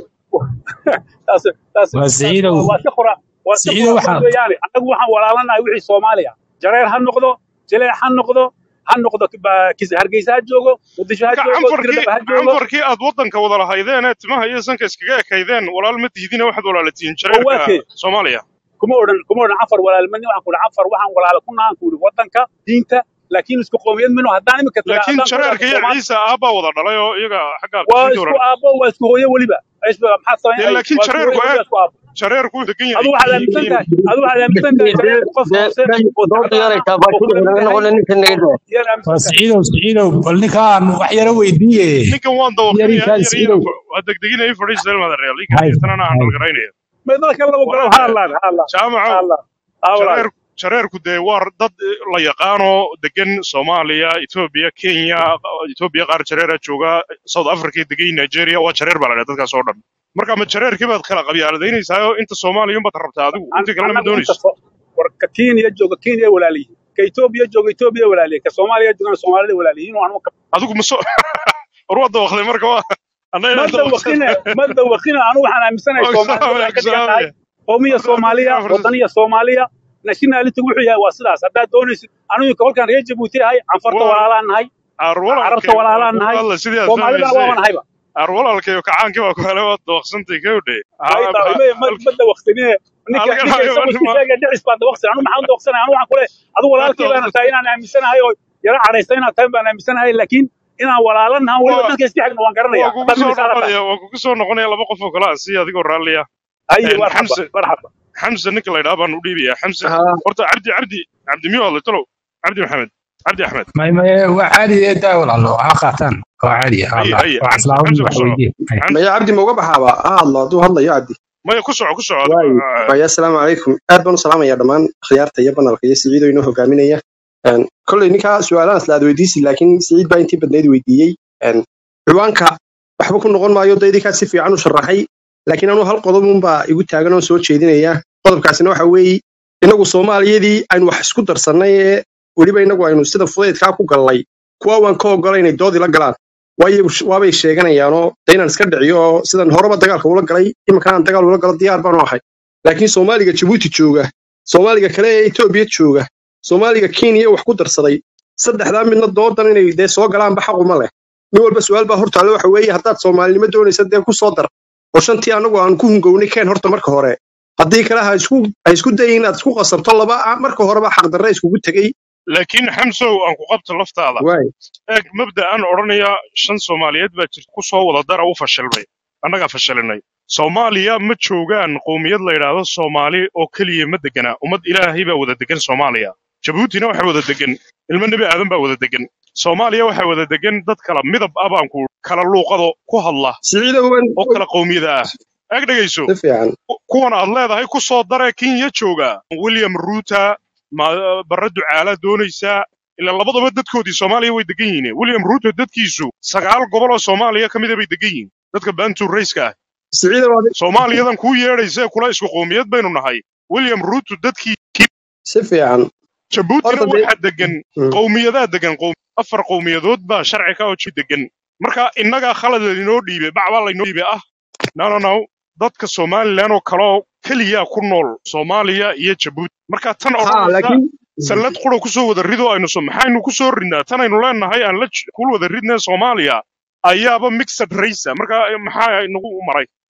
taas taas waa taas siciidow waa waa si qura waa si siciidow qura waxaan weeyaan anagu waxaan walaalanahay wixii Soomaaliya jareer ha noqdo jileec ha noqdo ha noqdo ba- kis hargeysa ha joogo muqdisho ha marka joogo canfarkii dirdaba ha joogo canfarkii aad waddanka wada lahaydeen ee timaha iyo sanka iskaga ekaydeen walaal ma tihdina waxaad walaalatiin oo waa jareerka kee soomaaliya kuma odhan kuma odhan cafar walaalmani waxaan ku odhan cafar waxaan walaalo ku nahan ku idhi waddanka diinta laakiin isku qowmiyad minu haddaan imika taga laakiin haddaan ku jareerka idhaahdo iyo Soomaali ciise aabbaa wada dhalay oo iyaga xagga waa diinta isku walaal aabbo waa isku hooyo weliba Isba- maxaad dee samaynay laakiin waa isku jareerku hooyo weliba eeg isku aabbo jareerku wuu degan adu yahay waxaad aaminsan tahay adu waxaad aaminsan tahay jareerku qof hoose oo dooda tacbaan yaray ah oo taabaatin kula mid inaga yahay noqon ninka naga yaan waa aaminsan tahay siciidow siciidow bal ninkaan wax yara weydiiye ninkan waan yari dawaqinayaa kaan yar siciidow yar waa degdeginaya fadhiista ilmaadareal inkana hay jirtana aan hay dhalgaraynaya ma dadka laba galo ha walaal allah ha allah ha jaamacow allah ha walaal jareer jareerku dee waa dad la yaqaano degan soomaaliya etoobiya kenya etoobiya qaar jareera jooga south africa degay nigeria waa jareer baa la dhaha dadkaas oo dhan marka ma jareerkii baad kala qabyaaladaynaysaayoo inta soomaaliya unbaad rabtaa adigu An- inta kalena ma anagu inta doonayso so- war ka kenya jooga kenya walaaliyiin ka etoobiya jooga etoobiya walaaliyiin ka soomaaliya joogana soomaalida walaaliyiin oo anu ka adigu ma soo war waa dawaqday marka waa anna ma inaan dawaqsan dawaqine ma dawaqine anu waxaan aaminsanahay waa soomaalida waxay ka dhigan tahay salaamaya qowmiya soomaaliya wadaniya soomaaliya nationality wuxuu yahay waa sidaas haddaad doonaysid anigu kolkaan reer jabuuti ahay canfarta waa walaalaan nahay carabta arwalalkay waa walaalaan kugu nahay hadla sidii aad soomaalidana fahmaysay waaban nahayba arwalalkay oo kacaankii baa ku hele waad dawaqsantay kawdhe ayda ma ma ma dawaqsanine ninka halkan ninka isagu isku sheegaya dhicis baa dawaqsan anu maxaan dawaqsanaya anu waxaan kule adu walaalkay baana tahay inaan aaminsanahay oo yara cadhaysta inaad tahay baan aaminsanahay laakiin inaan walaalanahan weliba waa dadka iska xigna waan garanaya waa kugu haddaad soo nin isaala tahay noqonaya waa kugu soo noqonaya laba qof oo kale aan si adigoo raalliya haye een marxaba xamse marxaba xamse ninka la yidhaha baan u dhiibaya xamse haa horta cabdi cabdi cabdi miyuu hadlay talow cabdi maxamed cabdi axmed may may waa caadi daa walaalo ha qaataan waa caadi ha haye allah haye waa xamse islaamin xamse wax ku soco weydiye hay xamse maya cabdi ma uga baxaaba ha hadlo hadduu hadlayo cabdi maya ku soco ku soco adigo waayo maya asalaamu calaykum aad baan u salaamaya dhammaan khiyaarta iyo banalka iyo siciido inoo hogaaminaya Een, kolley ninkaa su-aalahan isla aad weydiisi laakiin siciid baa intii badnayd weydiiyey Een, ciwaanka waxba ku noqon maayo daydinkaa si fiican u sharaxay laakiin anuu hal qodob unbaa igu taagan oon soo jeedinaya qodobkaasina waxa weeye inagu soomaaliyadii aynu wax isku darsannay ee weliba inagu aynu sida fudaydkaa ku gallay kuwa waan ka ogola inay doodii la galaan waayo waabay sheeganayaanoo de inaan iska dhiciyo oo sidan horeba dagaalka ula galay iminkanaan dagaal ula galo diyaar baanu ahay laakiin soomaaliga jabuuti jooga soomaaliga kale ee etoobiya jooga soomaaliga kenya wax ku darsaday saddexdaa midna doodan inay dee soo galaanba xaquma leh nin walba su-aal baa hortaale waxa weeye haddaad soomaalinimo doonaysa dee ku soo dar oo shantii annagu aan ku hungownay keen horta marka hore haddii kale ha isku ha isku dayin inaad isku qasabto laba ah, marka horeba xaqdarre iskugu tegey laakiin xamsow aan ku qabto laftaada waay eeg mabda'an odhanaya shan soomaaliyeed baa jirta ku soo wada dara u fashilmay annagaa fashilinay soomaaliya ma joogaan qowmiyad la yidhaahdo soomaali oo keliya ma degana ummad ilaahay baa wada degan soomaaliya jabuutina waxaa wada degan ilmo nebi aadan baa wada degan soomaaliya waxaa wada degan dad kala midab ah baan ku kala luuqado ku hadla siciidow oo kala qowmiyada ah eeg dhegayso si fiican ku- kuwan aad leedahay ku soo dare kenya jooga william ruuta ma barre ducaala doonaysaa ilaa labadaba dadkoodii soomaaliya way degan yihiin william ruuto dadkiisu sagaal gobol oo soomaaliya ka mida bay degan yihiin dadka bantu rayska ah siciidow adi- soomaaliyadan kuu yeedhaysa ee kula isku qowmiyad baynu nahay william ruuto dadkii si fiican jabuutina horta dee waxaa degan Mm. qowmiyadaa degan qowm- afar qowmiyadood baa sharci ka oo ji degan marka innagaa khalad laynoo dhiibay bacbaa laynoo dhiibay ah no no no dadka somalilan oo kaloo keliya ku nool soomaaliya iyo jabuuti marka tan ha odhanaysa laakiin sallad qura ku soo wada rido aynu so maxaynu ku soo ridnaa tan aynu leenahay aan la j- ku wada ridnay soomaaliya ayaaba mixed race ah. marka eh, maxaa inagu maray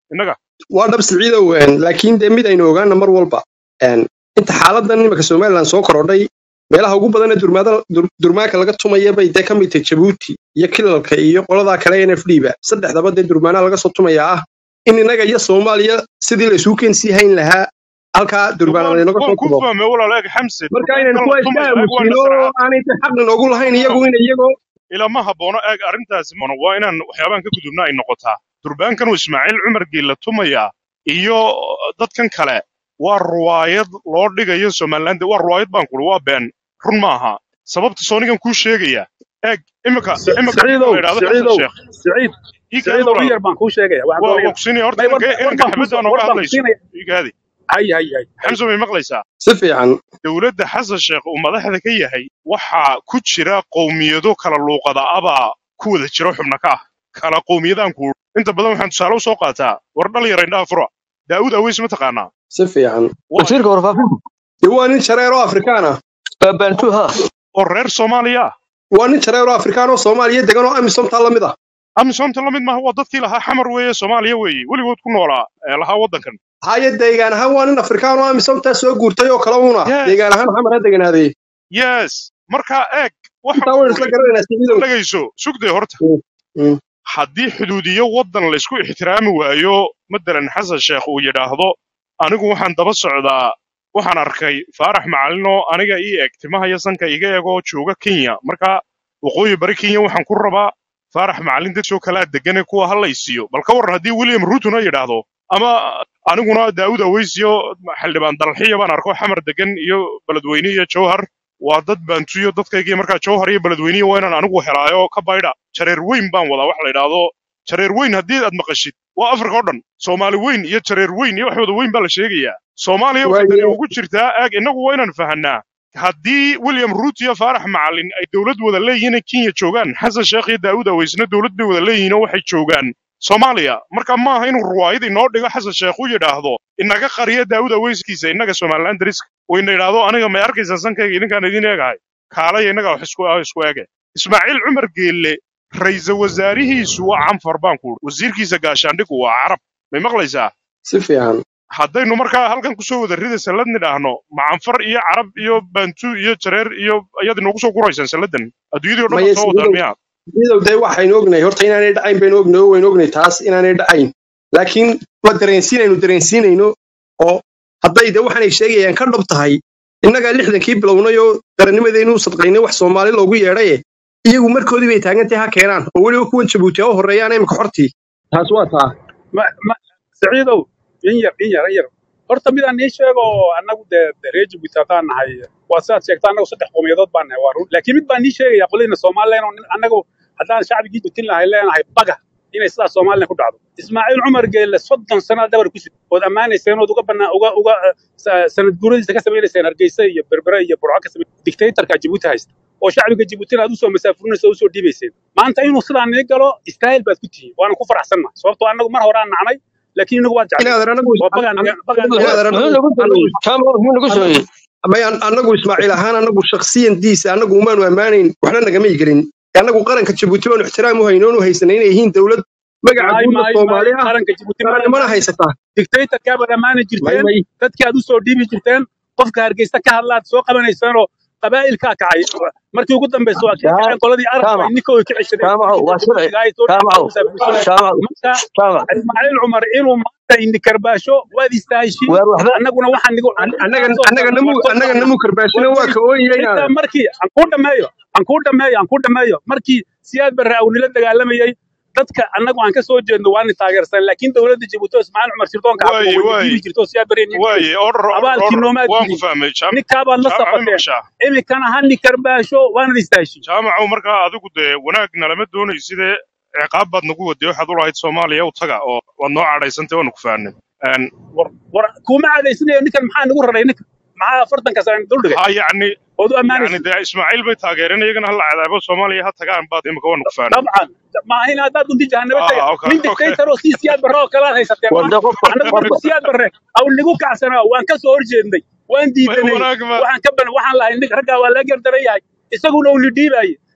innaga waa dhab siciidow een, laakiin dee mid aynu ogaana mar walba een, inta xaaladan imika somalilan soo korodhay meelaha ugu badan ee durmaada- dur- durmaanka laga tumaya bay dee ka mid tahay jabuuti iyo kilalka iyo qoladaa kale n f d ba saddexdaba dee durmaanaa laga soo tumaya ah in innaga iyo soomaaliya sidii laysugu keensii hayn lahaa halkaa durbaana waan laynaga waan soo ku tumo fahmay walaal eeg xamse marka inaynu durbaankan kuwa la iska tumaya eeg waa aamusiino oo nasracaad aanay dee xaqna noogu lahayn iyagu in iyagoo ilama haboono eeg arrintaasi mono waa inaan waxyaabahan ka gudubna ay noqotaa durbaankan uu ismaaciil cumar geella tumaya iyo dadkan kale waa ruwaayad loo dhigayo somaliland waa ruwaayad baan kuri waa been run maaha sababta soonigan kuu sheegaya eeg imika imika ninka siciidow la yidhahdo xasan siciidow sheekh siciid ii kaadi siciidow in walaal yar baan kuu sheegaya waxaan waa waa doonaya ku siinaya horta may war inanka war inanka baan kuu xabadda war nooga baan ku hadlayso siinaya ii kaadi hay hay hay hay xamse may maqlaysaa si fiican dowladda xasan sheekh uu madaxda ka yahay waxaa ku jira qowmiyado kala luuqada abaa ku wada jira xubna ka ah kala qowmiyadaan ku inta badan waxaan tusaale u soo qaataa war dhalinyara indhaha fura daa'uud aweys ma taqaanaa si fiican waayo wasiirka warfaafinta dee waa nin jareer oo afrikaan ah waa bantu ha oo reer soomaaliya ah waa nin jareer oo afrikaan oo soomaaliya degan oo amisomtaa la mid ah amisoomta la mid maaha waa dadkii lahaa xamar weeye soomaaliya weeye weligood ku noolaa ee lahaa waddankan haya deegaan ahaan waa nin afrikaan oo amisomtaa soo guurtay oo kale una yes deegaan ahaan xamar ha deganaaday yes markaa eeg waxaan intaa ku waynu isla uri garanaynaa siciidow dhagayso sugday horta Mm, mm. haddii xuduudiyo waddan laysku ixtiraami waayo matalan xasan sheekh uu yidhaahdo anigu waxaan daba socdaa waxaan arkay faarax macalinoo aniga ii eg timaha iyo sanka iga egoo jooga kenya marka waqooyi bari kenya waxaan ku rabaa faarax macalin dadkoo kalaa degane kuwa ha laysiiyo bal ka warran haddii william rutona yidhaahdo ama aniguna daawud aweysiyo xildhibaan dalxiya baan arko xamar degan iyo beledweyne iyo jowhar waa dad baantuyo dadkaygii markaa jowhar iyo beledweyniya waa inaan anigu helaayo ka baydha jareer weyn baan wadaa wax la yidhaahdo jareer weyn haddii aad maqashid waa afrika oo dhan soomaali weyn iyo jareer weyn iyo wax wada weyn baa la sheegayaa soomaaliya waxay tani waayo ugu jirtaa aag innagu waa inaan fahanaa haddii william ruut iyo faarax macalin ay dowlad wada leeyihiin ay kenya joogaan xasan sheekh iyo daawud aweysna dowlad bay wada leeyihiin oo waxay joogaan soomaaliya marka maaha inuu ruwaayad inoo dhigo xasan sheekh u yidhaahdo inaga qariya daawud aweyskiisa innaga somaliland dariska oo ina yidhaahdo aniga may arkaysaa sankayga idinkaan idin eegahay kaalaya innaga wax isku ah isku ege ismaaciil cumar geelle ra'iisul wasaarihiisu waa canfar baan ku uri wasiirkiisa gaashaandhigu waa carab may maqlaysaa si fiican haddaynu markaa halkan kusoo wada rida sallad nidhaahno macanfar iyo carab iyo bantu iyo jareer iyo ayaad inoogu soo guraysaan salladan adduunyadii o dhan maya baad soo wadaan siciidow miyaa siciidow dee waxaynu ognahay horta inaanay dhacayn baynu ognahay oo waynu ognahay taas inaanay dhacayn laakiin waa dareensiinaynu dareensiinayno oo hadday dee waxaanay sheegayaan ka dhab tahay innagaa lixdankii bilownay oo qarannimadeennu sadqaynay wax soomaali loogu yeedhaye iyagu markoodii bay taagantahay ha keenaan oo weliba kuwan jabuuti ha u horreeyaan imika xortii taas waa taa ma ma siciidow in yar in yar in yar horta midaan nii sheego annagu dee dee reer jabuuti haddaan nahay waa sidaad sheegta annagu saddex qowmiyadood baan nahay waa run laakiin mid baan nii sheegaya qoladiina somalilan oo nin- annagu haddaan shacbigii butin lahay leenahay baga inay sidaas somalilan ku dhacdo ismaaciil cumar geelle soddon sano dabar ku sid ood ammaanayseen ood uga banaa uga uga eh, sa- sanad guuradiisa ka samaynayseen hargeysa iyo berbere iyo burco ka samay dictatorka jabuuti haysta oo shacbiga jabuutina aad usoo masaafurinaysa oo usoo dhiibayseen maanta inuu sidaa nii galo istaahil baad ku tihiin waana ku faraxsannahay sababtoo annagu mar hore aan nacnay laakiin inagu waad jeclay inaadan anagu oo bagaan bagaan inaadan muxuu anagu nagu anagu sameeyey jaamac muxuu nagu sameeyey may anagu ismaaciil ahaan anagu shakhsiyandiisa anagu umaanu ammaanayn waxna nagama igelin anagu qaranka jabuuti baanu ixtiraam u hayno oonu haysanay inay yihiin dowlad magaca maay guudda maay maay soomaali ah qaranka jabuuti ma qarannimana ammaani haysataa dictatorkaa baad ammaani may jirteen may dadkii aad usoo dhiibi jirteen qofka hargeysa ka hadlaad soo qabanayseenoo qabaa'ilkaa kacay markii ugu dambaysa waa kii Jaam- kaceen qoladii arabku ay jaamac ninkooda ka ceshadeen jaamacow waa sharci jabuutiga ay soo jaamacow musaafirsadeen jaamac marka jaamac ismaaciil cumar inuu maanta indikarbaasho waad istaaheshiin weer waxba annaguna waxaan nigu An- annaga intaasoo annaga sano namu waan soo annaga socnaa namu karbaashina war waa way ka ooyaya xitaa inaadan markii aan kuu dhammeeyo aan kuu dhammeeyo aan kuu dhammeeyo markii siyaad barre awnila dagaalamayay dadka annagu aan ka soo jeedno waana taageersan laakiin dowladda jabuuti oo ismaaciil cumar sirdoonka xabko waaye way waaye diidi jirto oo siyaad barre nii waaye order order abaalkii order noomaad waan ku gudin fahmay jaam ninkaabaad la jaamac ma safateen maqashaa iminkana ha nikarbaasho waanad istaaheshiin jaamacow markaa adigu dee wanaag nalama doonaysidee ciqaab baad nagu waday waxaad u lahayd soomaaliya u taga oo waad noo cadhaysantay waanu ku fahanay war war kuma cadaysanayo ninkan maxaa nagu raray ninkan maxaa afartanka sano duldhigay ha yacni ood u yacni ammaanaysid dee ismaaciil bay taageereen iyagana hala cadaabo soomaaliya ha tagaan baad imika waanu ku fahanay dabcan maaha in haddaad dunti jahanabo taga ah okay nin okay dictator oo sii siyaad barre oo kalaad haysateen war maaha de qofka annagu qofka markuu siyaad barre aw nigu kacsanaa waan ka soo horjeednay waan may diidanay wanaag ma waxaan ka ban waxaan lahay nin raggaa waa laga gardaran yahay isaguna uu lidhiibaye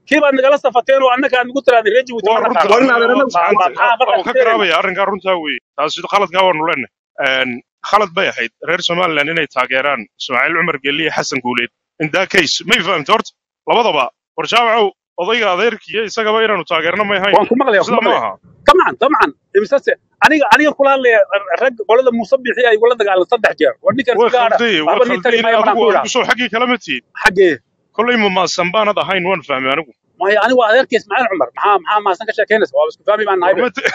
kii baad nagala safateen oo annaka aad nagu tirahdeen reer jabuuti waa ma runta naqaano war in adeerana ma ma saxanta maxaa markaa waan ka keenayna garaabaya arrinkaa runtaa weeye taasi khaladkaa waanu leenahay khalad bay ahayd reer somaliland inay taageeraan ismaaciil cumar geliye xasan guuleed in that case may fahamta horta labadaba war jaamacow odayga adeerkiiyo isagaba inaanu taageerno may ahayn waan ku maqlaya waan ku sida ma maqlaya aha طبعا طبعا imsase aniga aniga kula hadlaya rag qolada muuse bixi ay igula dagaalan saddex jeer war ninkan way sigaadha khaldayey way waxba nii tari khaldayeen maya manaan adigu ku idhaa adigu soo xaggii kalama tiid xaggee kollay mamaasan baanad ahayn waan fahmay anigu maya anigu waa adeerkay ismaaciil cumar maxaa maxaa maasan ka sheekeynaysa waa isku fahmi baan nahay be warmate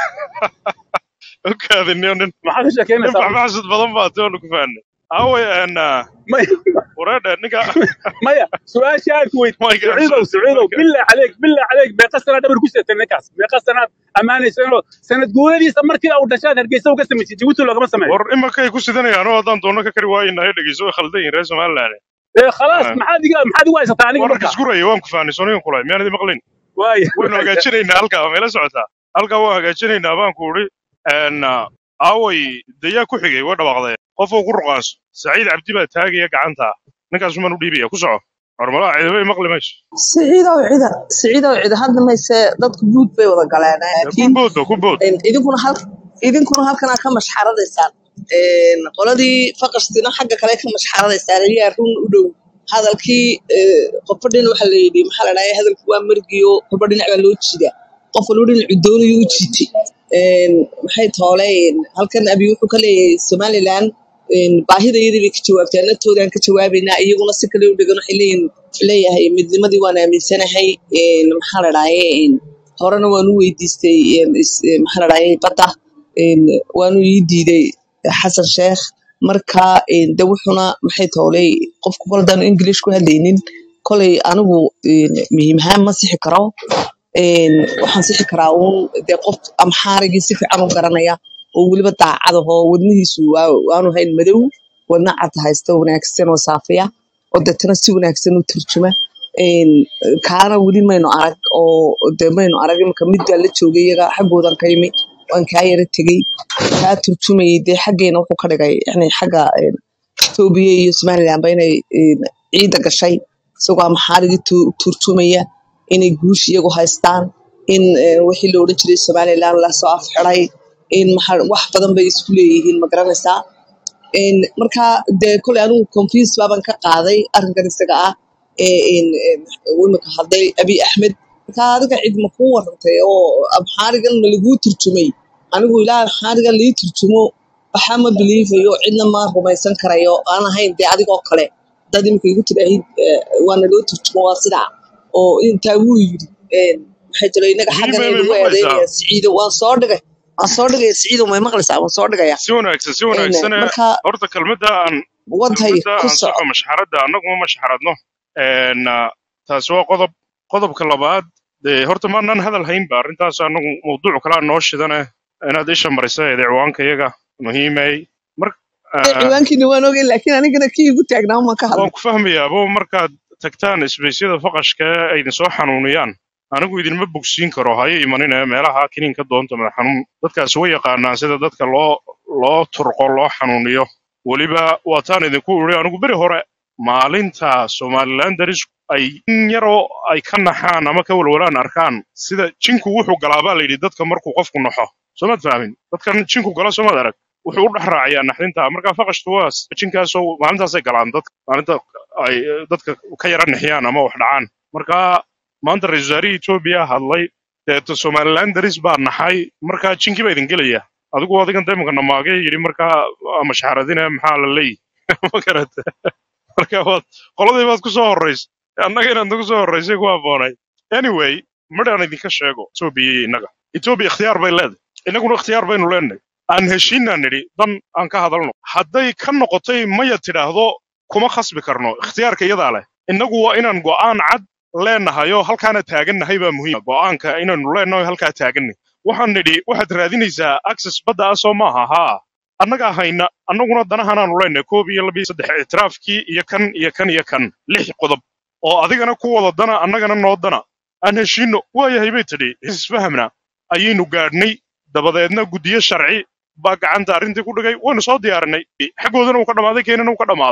okaadiniyo nin maxaa ka nin sheekeynaysaa runta baxbaxsad badan baa toonu ku fahnay aaway een maya wareedhe ninka maya su-aashii aan ku weyd mayga saciidow saciidow billah caleyk billah caleyk meeqa sanaa dhabar ku seetay ninkaas meeqa sanaad ammaanaysanoo sanad guuradiisa markii uu dhashaad hargeysa uga samaysay jabuuti loogama sameeyo war imakay ku sidanayaan oo haddaan doonno ka kari waaynahay dhegeyso way khaldan yihin reer somaliland ee khalaas maxaad iga maxaad igu haysataa aniga war marka isguraya waan ku fahnay sonigan kulay miyaan idin maqlin waaya waynu hagaajinaynaa halkaa waa meela socotaa halkaa waan hagaajinaynaa baan ku idhi een aaway dayaa ku xigay way dhawaaqdeen qofuu ku ruqaanso saciid cabdi baa taagaya gacanta ninkaas umaan u dhiibaya ku soco hormalaha ciidamay maqli mayso siciidow cida siciidow cida hadda mayse dadku guud bay wada galeen dee ku laakiin boodba ku bood een, idinkuna hal idinkuna halkanaa ka mashxaradaysaan Een, qoladii faqashtina xagga kale ka mashxaradaysaan ayaa run u dhow hadalkii ee, qofba dhinac waxaa la yidhi maxaa la dhahay hadalku waa margiyo qofba dhinac baa loo jiida qof walba dhinacu doonayo u jiitay Een, maxay tooleen halkan abi wuxuu ka leeyahay somaliland een, baahidayadii bay ka jawaabtaan naftoodan ka jawaabaynaa iyaguna si kale u dhegan waxay leeyihin leeyahay midnimadii waan aaminsanahay een, maxaa la dhahaye een, horena waan u weydiistay een, is- een, maxaa la dhahaye badda een, waanu ii diiday xasan sheekh marka een, de wuxuna maxay toolay qofku koldaanu english ku hadlaynin kolay anigu een, muhiim ahaan ma sixi karo een, waxaan sixi karaa uun dee qof amxaarigii si fiican u garanaya oo weliba daacad ahoo wadnihiisu waa- waanu hayn madow wadna cad haysta wanaagsan oo saafiya oo deetana si wanaagsan u turjuma een, kaana weli maynu arag oo de maynu arag imika mid baa la joogay iyaga xaggoodan ka yimi waan kaa yara tegey kaa turjumayay dee xaggeena wuxuu ka dhigay yani xagga een, Itoobiya iyo Somaliland ba inay een, ciida gashay isagoo amxaarigii tu- turjumaya inay guush iyagu haystaan in een, wixii la odhan jiray Somaliland lasoo afxiray in maxaa wax badan bay isku leeyihiin ma garanaysaa Een, marka dee koley anigu confuse baaban ka qaaday arrinkan isaga ah ee een, een, uu imika hadlay abiy axmed marka adiga cid ma kuu warantay oo amxaarigan ma laguu turjumay anigu ilaa amxaarigan lii turjumo waxaa ma biliifayo cidna ma rumaysan karayo aan ahayn dee adigoo kale dad imika igu tidhaahid waana loo turjumo waa sidaa oo intaa wuu yidhi een, maxay jira inaga xaggan muhiimay ay bay nagu maqlaysaa eedeynayaan siciido waan soo dhigay waan soo dhigaya siciido may maqlaysaa waan soo dhigaya si wanaagsan si Een, wanaagsan ee marka horta kelmadda aan wadhay kelmadda ku aan soco saxo mashxaradda annaguma mashxaradno een taasi waa qodob qodobka labaad dee horta maanaan hadal haynba arrintaas annagu mawduuc kalaa noo shidane inaad isha marisa ee ciwaanka iyaga muhiimay mar Ee, ciwaankiina waan ogay laakiin anigana kii igu taagnaa uma ka waan hadlay ku fahmayaabo markaad tagtaan isbeysyada faqashka ee ay idin soo xanuuniyaan anigu idinma bogsiin karo hayo imanine meelaha kiniinka doonta madax xanuun dadkaasi way yaqaanaan sida dadka loo loo turqo loo xanuuniyo weliba waataan idinku iri anigu beri hore maalinta somaliland daris ay in yaroo ay ka naxaan ama ka walwalaan arkaan sida jinku wuxuu galaa baa layidhi dadka markuu qofku naxo soomaad fahmin dadkan jinku gala soomaad arag wuxuu u dhex raaciyaa naxdinta marka faqashtu waa jinkaasoo maalintaasay galaan dadka maalinta ay eh, dadka ka yara nixiyaan ama wax dhacaan marka maanta ra-iisul wasaarihii etoobiya hadlay deeto somaliland daris baa naxay marka jinkii baa idin gelaya adigu adigan daymanka namaagay yidhi markaa waa mashxaradine maxaa la leeyi ma garata marka waad qoladii baad ku soo horeysay annaga inaad nagu soo horeysay ku habboonay anyway midhaan idinka sheego etoobiya iyo innaga etoobiya ikhtiyaar bay leedahay innaguna ikhtiyaar baynu leenahay aan heshiinaan nidhi dan aan ka hadalno hadday ka noqotay maya tidhaahdo kuma khasbi karno ikhtiyaarka iyadaa leh innagu waa inaan go'aan cad leenahayo halkaana taagannahay baa muhiim go'aanka inaanu leenahay halkaa taagannahay waxaan nidhi waxaad raadinaysaa access badda ah soo maaha haa annagaa hayna annaguna danahanaanu leenahay koob iyo laba iyo saddex ictiraafkii iyo kan iyo kan iyo kan lix qodob oo adigana ku wada dana annagana noo dana aan heshiino waayahay bay tidhi isfahamna ayaynu gaadhnay dabadeedna guddiyo sharci baa gacanta arrintii ku dhigay waynu soo diyaarinay xaggoodana uu ka dhammaaday keenana uu ka dhammaaday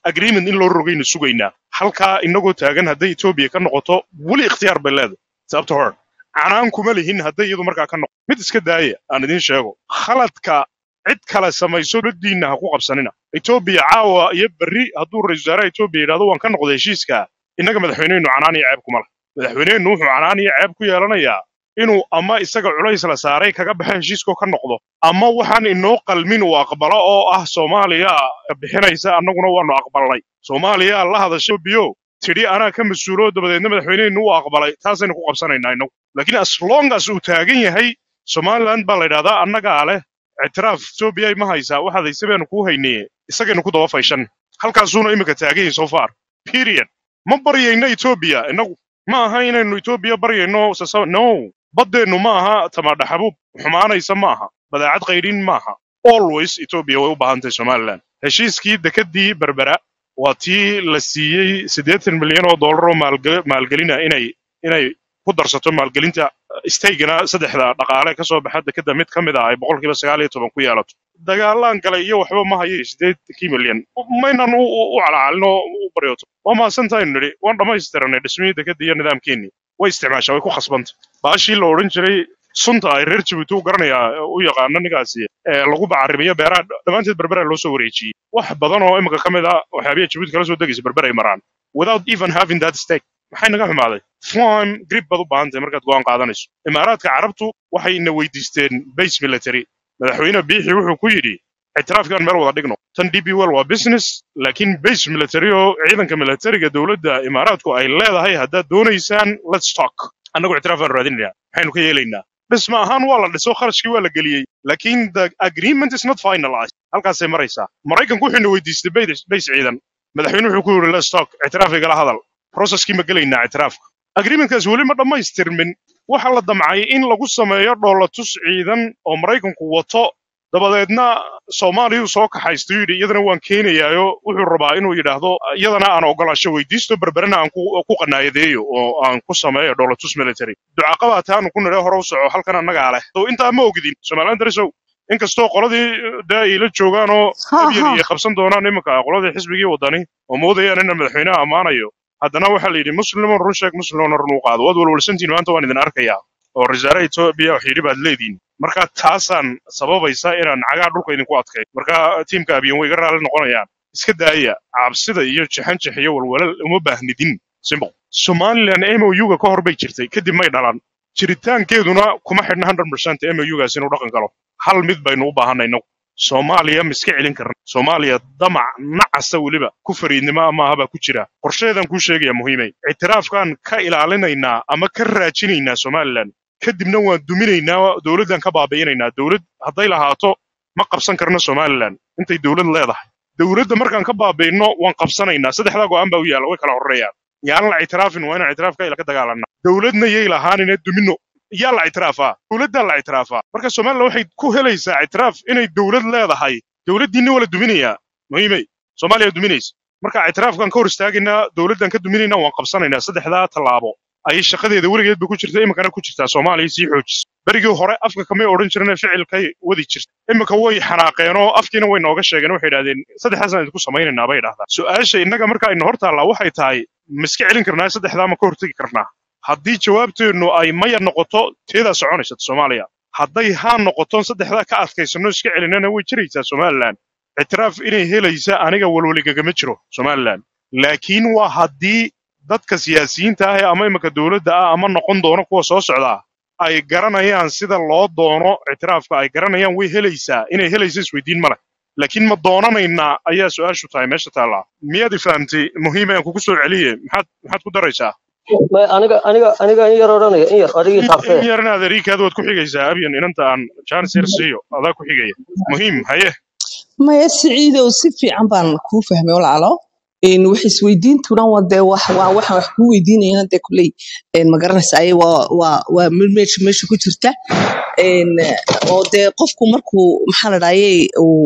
agreement in loo rogaynu sugaynaa halkaa inagoo taagan hadday etoobiya ka noqoto weli ikhtiyaar bay leedahay sababta hor canaan kuma lihin hadday iyadu markaa ka noqoto mid iska daaya aan idiin sheego khaladka cid kale samayso dadiinna ha ku qabsanina etoobiya caawa iyo berri hadduu ra-iisul wasaaraha etoobiya yidhahdo waan ka noqday heshiiska innaga madaxweynehenu canaan iyo ceeb kuma leh madaxweynehenu wuxuu canaan iyo ceeb ku yeelanayaa inuu ama isaga culays la saaray kaga baxa heshiiskoo ka noqdo ama waxaan inoo qalmin uu aqbalo oo ah soomaaliya bixinaysa annaguna waanu aqbalnay soomaaliya la hadasho biyo tidhi anaa ka mas-uulo dabadeedna madaxweynehenu uu aqbalay taasaynu ku qabsanaynaa innagu laakiin as long as uu taagan yahay somaliland baa la yidhahdaa annagaa leh ictiraaf etoobiya ma haysaa waxaad hayse baanu kuu haynaye isagaynu ku daba fayshan halkaasuuna imika taagan yahay so far period ma baryayno etoobiya innagu ma aha inaynu etoobiya baryayno sasa- no baddeennu ma aha tamaadhaxabuub xumaanaysa ma aha badeecad qaydhin ma aha always etoobiya way u baahan tahay somaliland heshiiskii dekedii berbera waa tii la siiyey siddeetan milyan oo dollar oo maalge- maalgelina inay inay ku darsato maalgelinta staygana saddexda dhaqaale ka soo baxa dekeda mid ka mid ah ay boqolkiiba sagaal iyo toban ku yeelato dagaalaan galay iyo waxba ma hayo siddeedkii milyan maynan u u- u calacalin oo u baryooto waa mahadsantaaynu nidhi waan dhammaystiranay dhismihii dekeda iyo nidaamkeenii way isticmaashaa way ku khasbanta baashii la odhan jiray sunta ay reer jabuuti u garanayaa u yaqaano ninkaasi ee lagu bacarimiyo beeraha dhammaanteed berbera loo soo wareejiyey wax badan oo imika ka mid ah waxyaabiya jabuuti kala soo degaysa berber ay maraan without even having that stake maxay naga xumaaday farm grip baad u baahan tahay markaad go'aan qaadanayso imaaraadka carabtu waxay ina weydiisteen base military madaxweyne biixi wuxuu ku yidhi ictiraafkan meel wada dhigno tan db well waa business laakiin base military oo ciidanka militariga dowladda imaaraadku ay leedahay haddaad doonaysaan let's talk annagu ictiraaf baan raadinaynaa maxaynu ka yeelaynaa dhisma ahaan waa la dhiso kharashkii waa la geliyey laakiin the agreement is not finalized halkaasay maraysaa maraykanku wuxuu ina weydiistay base base ciidan madaxweyne wuxuu ku yidhi let's talk ictiraaf igala hadal processkii ma gelaynaa ictiraafka agreementkaas weli ma dhammaystirmin waxa la damcay in lagu sameeyo dhoolatus ciidan oo maraykanku wato dabadeedna soomaaliyuu soo kaxaysto yidhi iyadana waan keenayaayo wuxuu rabaa inuu yidhaahdo iyadana aan ogolaasho weydiisto berberena aan ku ku qanaayadeeyo oo aan ku sameeyo dhoolatus military ducaqabaata aanu ku nidhe hore u soco halkan annagaa leh so intaa ma ogidin somaliland darisow inkastoo qoladii dee ay la joogaan oo ha abyan ha iyo qabsan doonaan iminka qoladii xisbigii wadani oo moodayaan ina madaxweynaha ammaanayo haddana waxaa la yidhi muslimon run sheeg muslimona run u qaado waad walwalsantiin maanta waan idin arkayaa oo rasaare etoobiya wax yidhi baad leediin marka taasaan sababaysa inaan cagaa dhulka idinku adkay marka tiimka abiyan way iga raalli noqonayaan iska daaya cabsida iyo jaxanjax iyo walwalal uma baahnidin simple somaliland mou-ga ka hor bay jirtay kadib may dhalan jiritaankeeduna kuma xidhna 100% mou-gaas inuu dhaqan galo hal mid baynu u baahanay inagu soomaaliya ma iska celin karna soomaaliya damac nacasa weliba ku fariidnimo maaha baa ku jira qorsheedan kuu sheegaya muhiimay ictiraafkaan ka ilaalinaynaa ama ka raajinaynaa somaliland kadibna waan duminaynaa dowladdan ka baabi'inaynaa dowlad hadday lahaato ma qabsan karno somaliland intay dowlad leedahay dowladda markaan ka baabi'ino waan qabsanaynaa saddexdaa go'aan baa u yaalla way kala horreeyaan yaan la ictiraafin waa inaan ictiraafka ila ka dagaalanaa dowladna yay lahaanina dumino yaa la ictiraafaa dowladdaa la ictiraafaa marka somaliland waxay ku helaysaa ictiraaf inay dowlad leedahay dowladdiinna waa la duminayaa muhiimay soomaaliya duminaysa marka ictiraafkan ka hor istaagaynaa dowladdan ka duminaynaa waan qabsanaynaa saddexdaa tallaabo ayay shaqadeeda weligeedba ku jirta iminkana ku jirtaa soomaaliya sii xoojisa berigii hore afka kamay odhan jireen ficilkay wadi jirta iminka way xanaaqeen oo afkiina way nooga sheegeen waxay idhahdeen saddexdaasaan idinku samaynaynaa bay idhahdaan su-aasha innaga marka ayna hor taallaa waxay tahay ma iska celin karnaa saddexdaa ma ka hortegi karnaa haddii jawaabteennu ay maya noqoto teedaa soconaysa soomaaliya hadday haa noqoton saddexdaa ka adkaysano iska celinana way jiraysaa somaliland ictiraaf inay helaysa aniga walwaligagama jiro somaliland laakiin waa haddii dadka siyaasiyiinta ah ee ama iminka dowladda ah ama noqon doono kuwa soo socdaa ay garanayaan sida loo doono ictiraafka ay garanayaan way helaysaa inay helaysa isweydiin ma leh laakiin ma doonanaynaa ayaa su-aashu tahay meesha taallaa miyaad i fahamtay muhiim aan kugu soo celiye maxaad maxaad ku daraysaa Ma- aniga aniga aniga in yar odhanaya in yar adigii in taabtee in yarna adeerikaad waad ku xigaysaa abyan inanta aan jaanis yar siiyo adaa ku xigaya muhiim haye maya siciidow si fiican baan kuu fahmay walaalo een wax isweydiintuna waa dee wax waa waxaan wax kuu weydiinayana dee kuley een ma garanaysa ay waa waa waa mid meesha meesha ku jirta een oo dee qofku markuu maxaa la dhahayay uu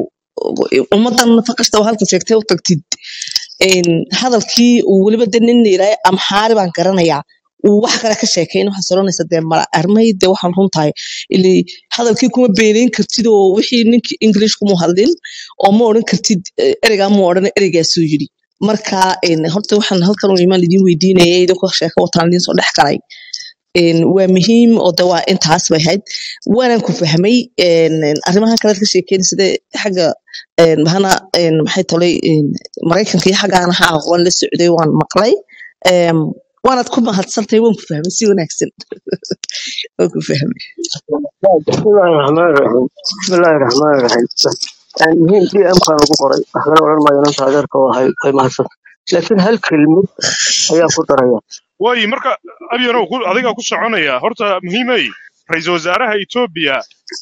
ummadan faqashta oo halka sheegtay u tagtid een hadalkii uu weliba de nin yidhahay amxaari baan garanayaa uu wax kale ka sheekeyn waxaa soranaysa dee mala armay dee waxaan runtahay ili hadalkii kuma beenayn kartid oo wixii ninkii english kuma hadlin oo ma odhan kartid eh, ereygaa ma odhan ereygaasuu yidhi marka een, horta waxaan halkan u imaan idin weydiinaya idinkoo sheeko wataan idin soo dhex galay een, waa muhiim oo de waa intaas bay ahayd waanan ku fahmay een, een, arrimaha kale ka sheekeyn sida xagga een, mahana een, maxay tolay een, maraykanka iyo xaggaana ha aqoon la socday waan maqlay Een, waanaad ku mahadsantahay waan ku fahmay si wanaagsan waan ku fahmay بسم الله الرحمن الرحيم بسم الله الرحمن الرحيم يعني مهم دي أمكان أقول قرأي أخبر ولا ما ينسى هذا هاي هاي ما حصل لكن هل كلمة هي قدرة waayi marka abyanow ku- adigaa ku soconaya horta muhiimay ra-iisul wasaaraha etoobiya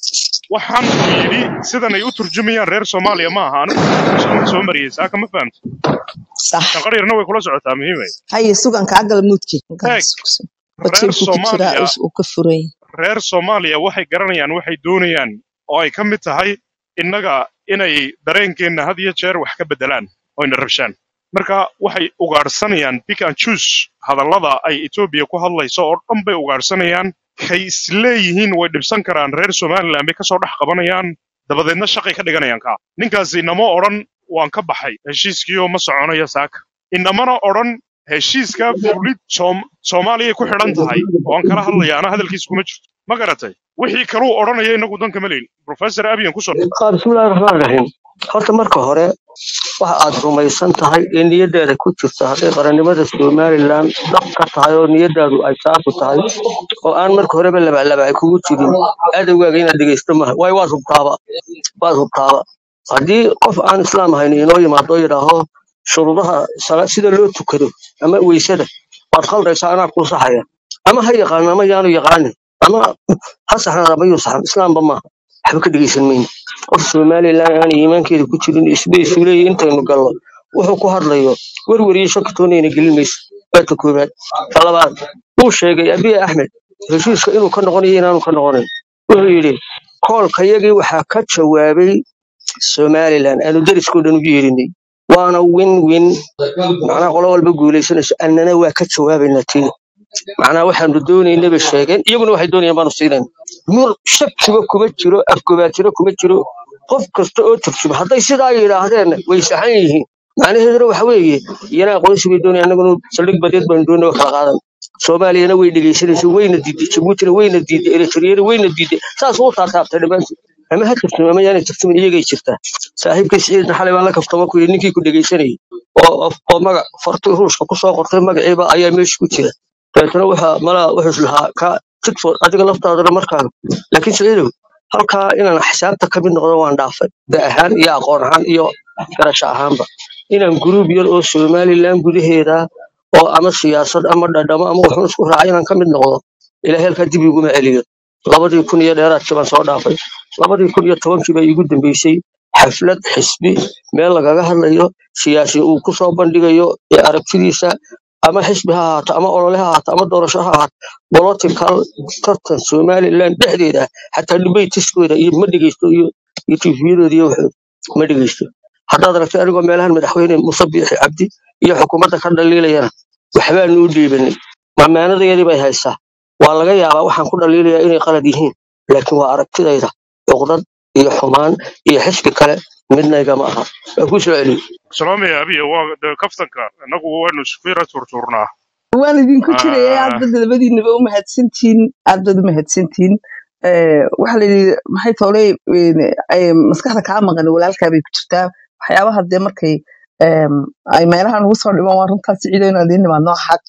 waxaan uu yidhi sidan ay u turjumayaan reer soomaaliya ma aha anigu soo soo mariyey saaka ma fahamta sax shanqaryarna way kula socotaa muhiimay haye sugan kaa gala muudkii eeg garas oo reer jeebku ku jiraa soomaaliya uu ka furay reer soomaaliya waxay garanayaan waxay doonayaan oo ay ka mid tahay innaga inay dareenkeenna had iyo jeer wax ka beddelaan oo ina rabshaan marka waxay ugaadhsanayaan pick and choose hadallada ay etoobiya ku hadlayso oo dhan bay ugaadhsanayaan waxay isleeyihiin way dhibsan karaan reer somaliland bay kasoo dhex qabanayaan dabadeedna shaqay ka dhiganayaan kaa ninkaasi inama odhan waan ka baxay heshiiskiioo ma soconayo saaka inamana odhan heshiiska fulid Soom- soomaaliyay ku xidhan tahay waan kala hadlaya ana hadalkiisa kuma jirto ma garatay wixii kaluu odhanaya inagu dan kama leyn professor abiyan kusoo dhow qaar bismillahi raxmaan raxiim horta marka hore waxa aad rumaysan tahay ee niyaddaada ku jirta hadday qarannimada somalilan dhab ka tahay oo niyaddaadu ay saafu tahay oo aan marka horeba labalaba ay kugu jirin adowgaaga inaad dhegaysto maaha waayo waad hubtaaba waad hubtaaba haddii qof aan islaam ahayn inoo yimaado oo yidhaaho shuruudaha sala- sida loo tukado ama weysada waad khaldaysaa anaa kuu saxaya ama ha yaqaano ama yaanu yaqaanin ama ha saxnaada ama yuu saxan islaamba maaha waxba ka dhegaysan mayno qof somalilan aan iimaankeeda ku jirin isba isu leeyahy intaynu gallo wuxuu ku hadlayo werwer iyo shaki toonayna gelin mayso waa ta koowaad ta labaad wuu sheegay abiy axmed heshiiska inuu ka noqonayo inaanu ka noqonayn wuxuu yidhi koolkayagii waxaa ka jawaabay somalilan aanu deriskoo dhan ugu yeerinay waana win win macnaha qolo walba guulaysanayso annana waa ka jawaabaynaa tii macnaha waxaanu doonaynaba sheegeen iyaguna waxay doonayaan baanu siinayna mur shakiba kuma jiro afgobaatiro kuma jiro qof kasta oo turjuma hadday sidaa yidhaahdeen way saxan yihiin macnaheeduna waxa weeye iyana aqoonsi bay doonayaan annaguna saldhig badeed baanu doonay oo kala qaadan soomaaliyana way dhegaysanaysa wayna diiday jabuutina wayna diiday eritreyana wayna diiday saas uu taataabtay dhammaantood ama ha turtuma ama yaanay turtumin iyagay jirtaa saaxiibkay siciidna xalay baan la kaftama ku yidhi ninkii ku dhegaysanayay oo oo oo magac fartii ruushka ku soo qortay magaciiba ayaa meesha ku jira dabeetana waxa malaa wuxuu islahaa ka tigford adiga laftaadana markaaga laakiin siciidow halkaa inaan xisaabta ka mid noqdo waan dhaafay da ahaan iyo aqoon ahaan iyo garasho ahaanba inaan guruub yar oo somalilan gudaheeda oo ama siyaasad ama dhadhamo ama waxun isku raacay inaan ka mid noqdo ilaahay halkaa dib iguma celiyo labadii kun iyo dheeraadkii baan soo dhaafay labadii kun iyo tobankii baa iigu dambeysay xaflad xisbi meel lagaga hadlayo siyaasi uu ku soo bandhigayo ee aragtidiisa ama xisbi ha ahaato ama olole ha ahaato ama doorasho ha ahaato political tartan somaliland dhexdeeda ah xataa dhibaytiskooda iyo ma dhegeysto iyo iyo tifiyadooda iyo waxooda ma dhegeysto haddaad aragtay anigoo meelahan madaxweyne muuse biixi cabdi iyo xukuumadda ka dhaliilayana waxbaanu u dhiibanay mamaanadayadii bay haysaa waa laga yaabaa waxaan ku dhaliilayaa inay qalad yihiin laakiin waa aragtidayda cuqdad iyo xumaan iyo xisbi kale midna igama aha waa ku soo celiyo salaamaya abiya waa de kaftanka innagu waynu isfiira turturnaa waan idinku jiraya Ah, aad bad labadiinaba u mahadsantihiin aad baad u mahadsantihiin Eh, waxaa la yidhi maxay tooley maskaxda kaa maqan walaalkaa bay ku jirtaa waxyaabaha dee markay em, ay meelaha nagu soo dhiman waa runtaas ciido inaan idiin nimaadno xaq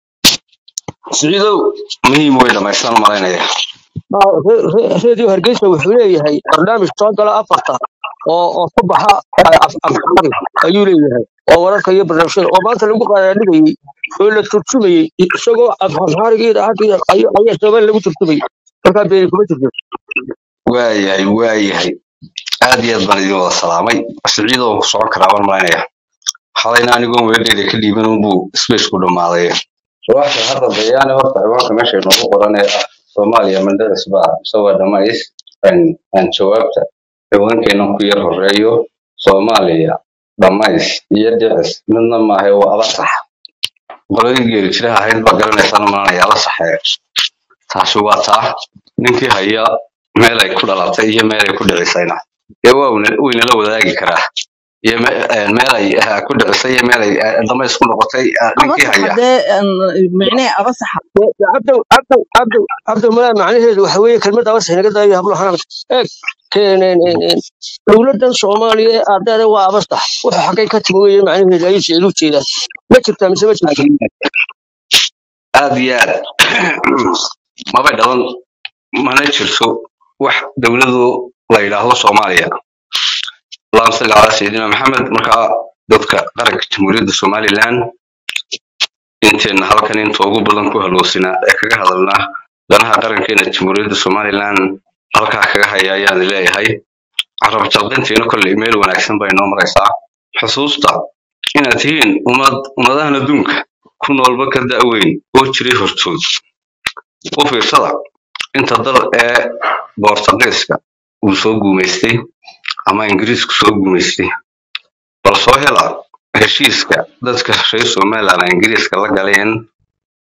siciidow muhiim way dhamaystaan malaynaya Baa- re- re- redio hargeysa wuxuu leeyahay barnaamij soo gala afarta oo oo ku baxa eh, af- afxari ayuu leeyahay oo wararka iyo barnaamijyada oo maanta lagu qaadaadhigayey oo la turjumayey isagoo afxariga idaacadda ayaa ayaa soomaali lagu turjumayey markaa beeri kuma jirto waayahay waayahay aad iyo aad baan idin wada salaamay siciidow ku socon karaa baan malaynaya xalayna anigoon weedheeda ka dhiiban unbuu spaceku dhammaaday subaxda hadda bayaane horta ciwaanka meesha inoogu qoran ee ah soomaaliya mandharis baa isagoo dhamays aan aan jawaabta ciwaankeenan ku yar horeeyo soomaaliya dhamays iyo dhicis midna maaha waa aba sax qoladii geeri jiraha ahayd baa garanaysaan malanaya la saxee taasi waa taa ninkii haya meel ay ku dhalatay iyo meel ay ku dhicisayna dee waa wayna- waynala wadaagi karaa iyo me- eh, meel ay eh, ku dhicisay iyo meel ay eh, damays ku noqotay eh, ninkii abasaxa haya dee micnee abasaxa cabdow cabdow cabdow cabdow malaa macnaheedu waxa weeye kelmadda awas inaga daayo hablo xanaan eeg keeneen dowladdan soomaaliya ee ardayda waa abastax wuxuu xaggay ka timi weeye macnaheedu ayay sicid u jeedaan ma jirtaa mise ma jirto aad iyo aad mabay dhalan mana jirto wax dowladu la yidhaahdo soomaaliya allahuma salli calaa sayidina maxamed markaa dadka qaranka jamhuuriyadda somalilan inteenna halkan inta ugu badan ku haloosinaa ee kaga hadalnaa danaha qarankeena jamhuuriyadda somalilan halkaa kaga haya ayaan leeyahay carab jalqintiina kolley meel wanaagsan bay noo maraysaa xusuusta inaad tihiin ummad ummadahan adduunka ku noolba ka da'weyn oo jiray hortood u fiirsada inta dal ee boortaqiiska uu soo guumaystay ama ingiriisku soo guumaystay bal soo hela heshiiska dadka reer somaliland ingiriiska la galeen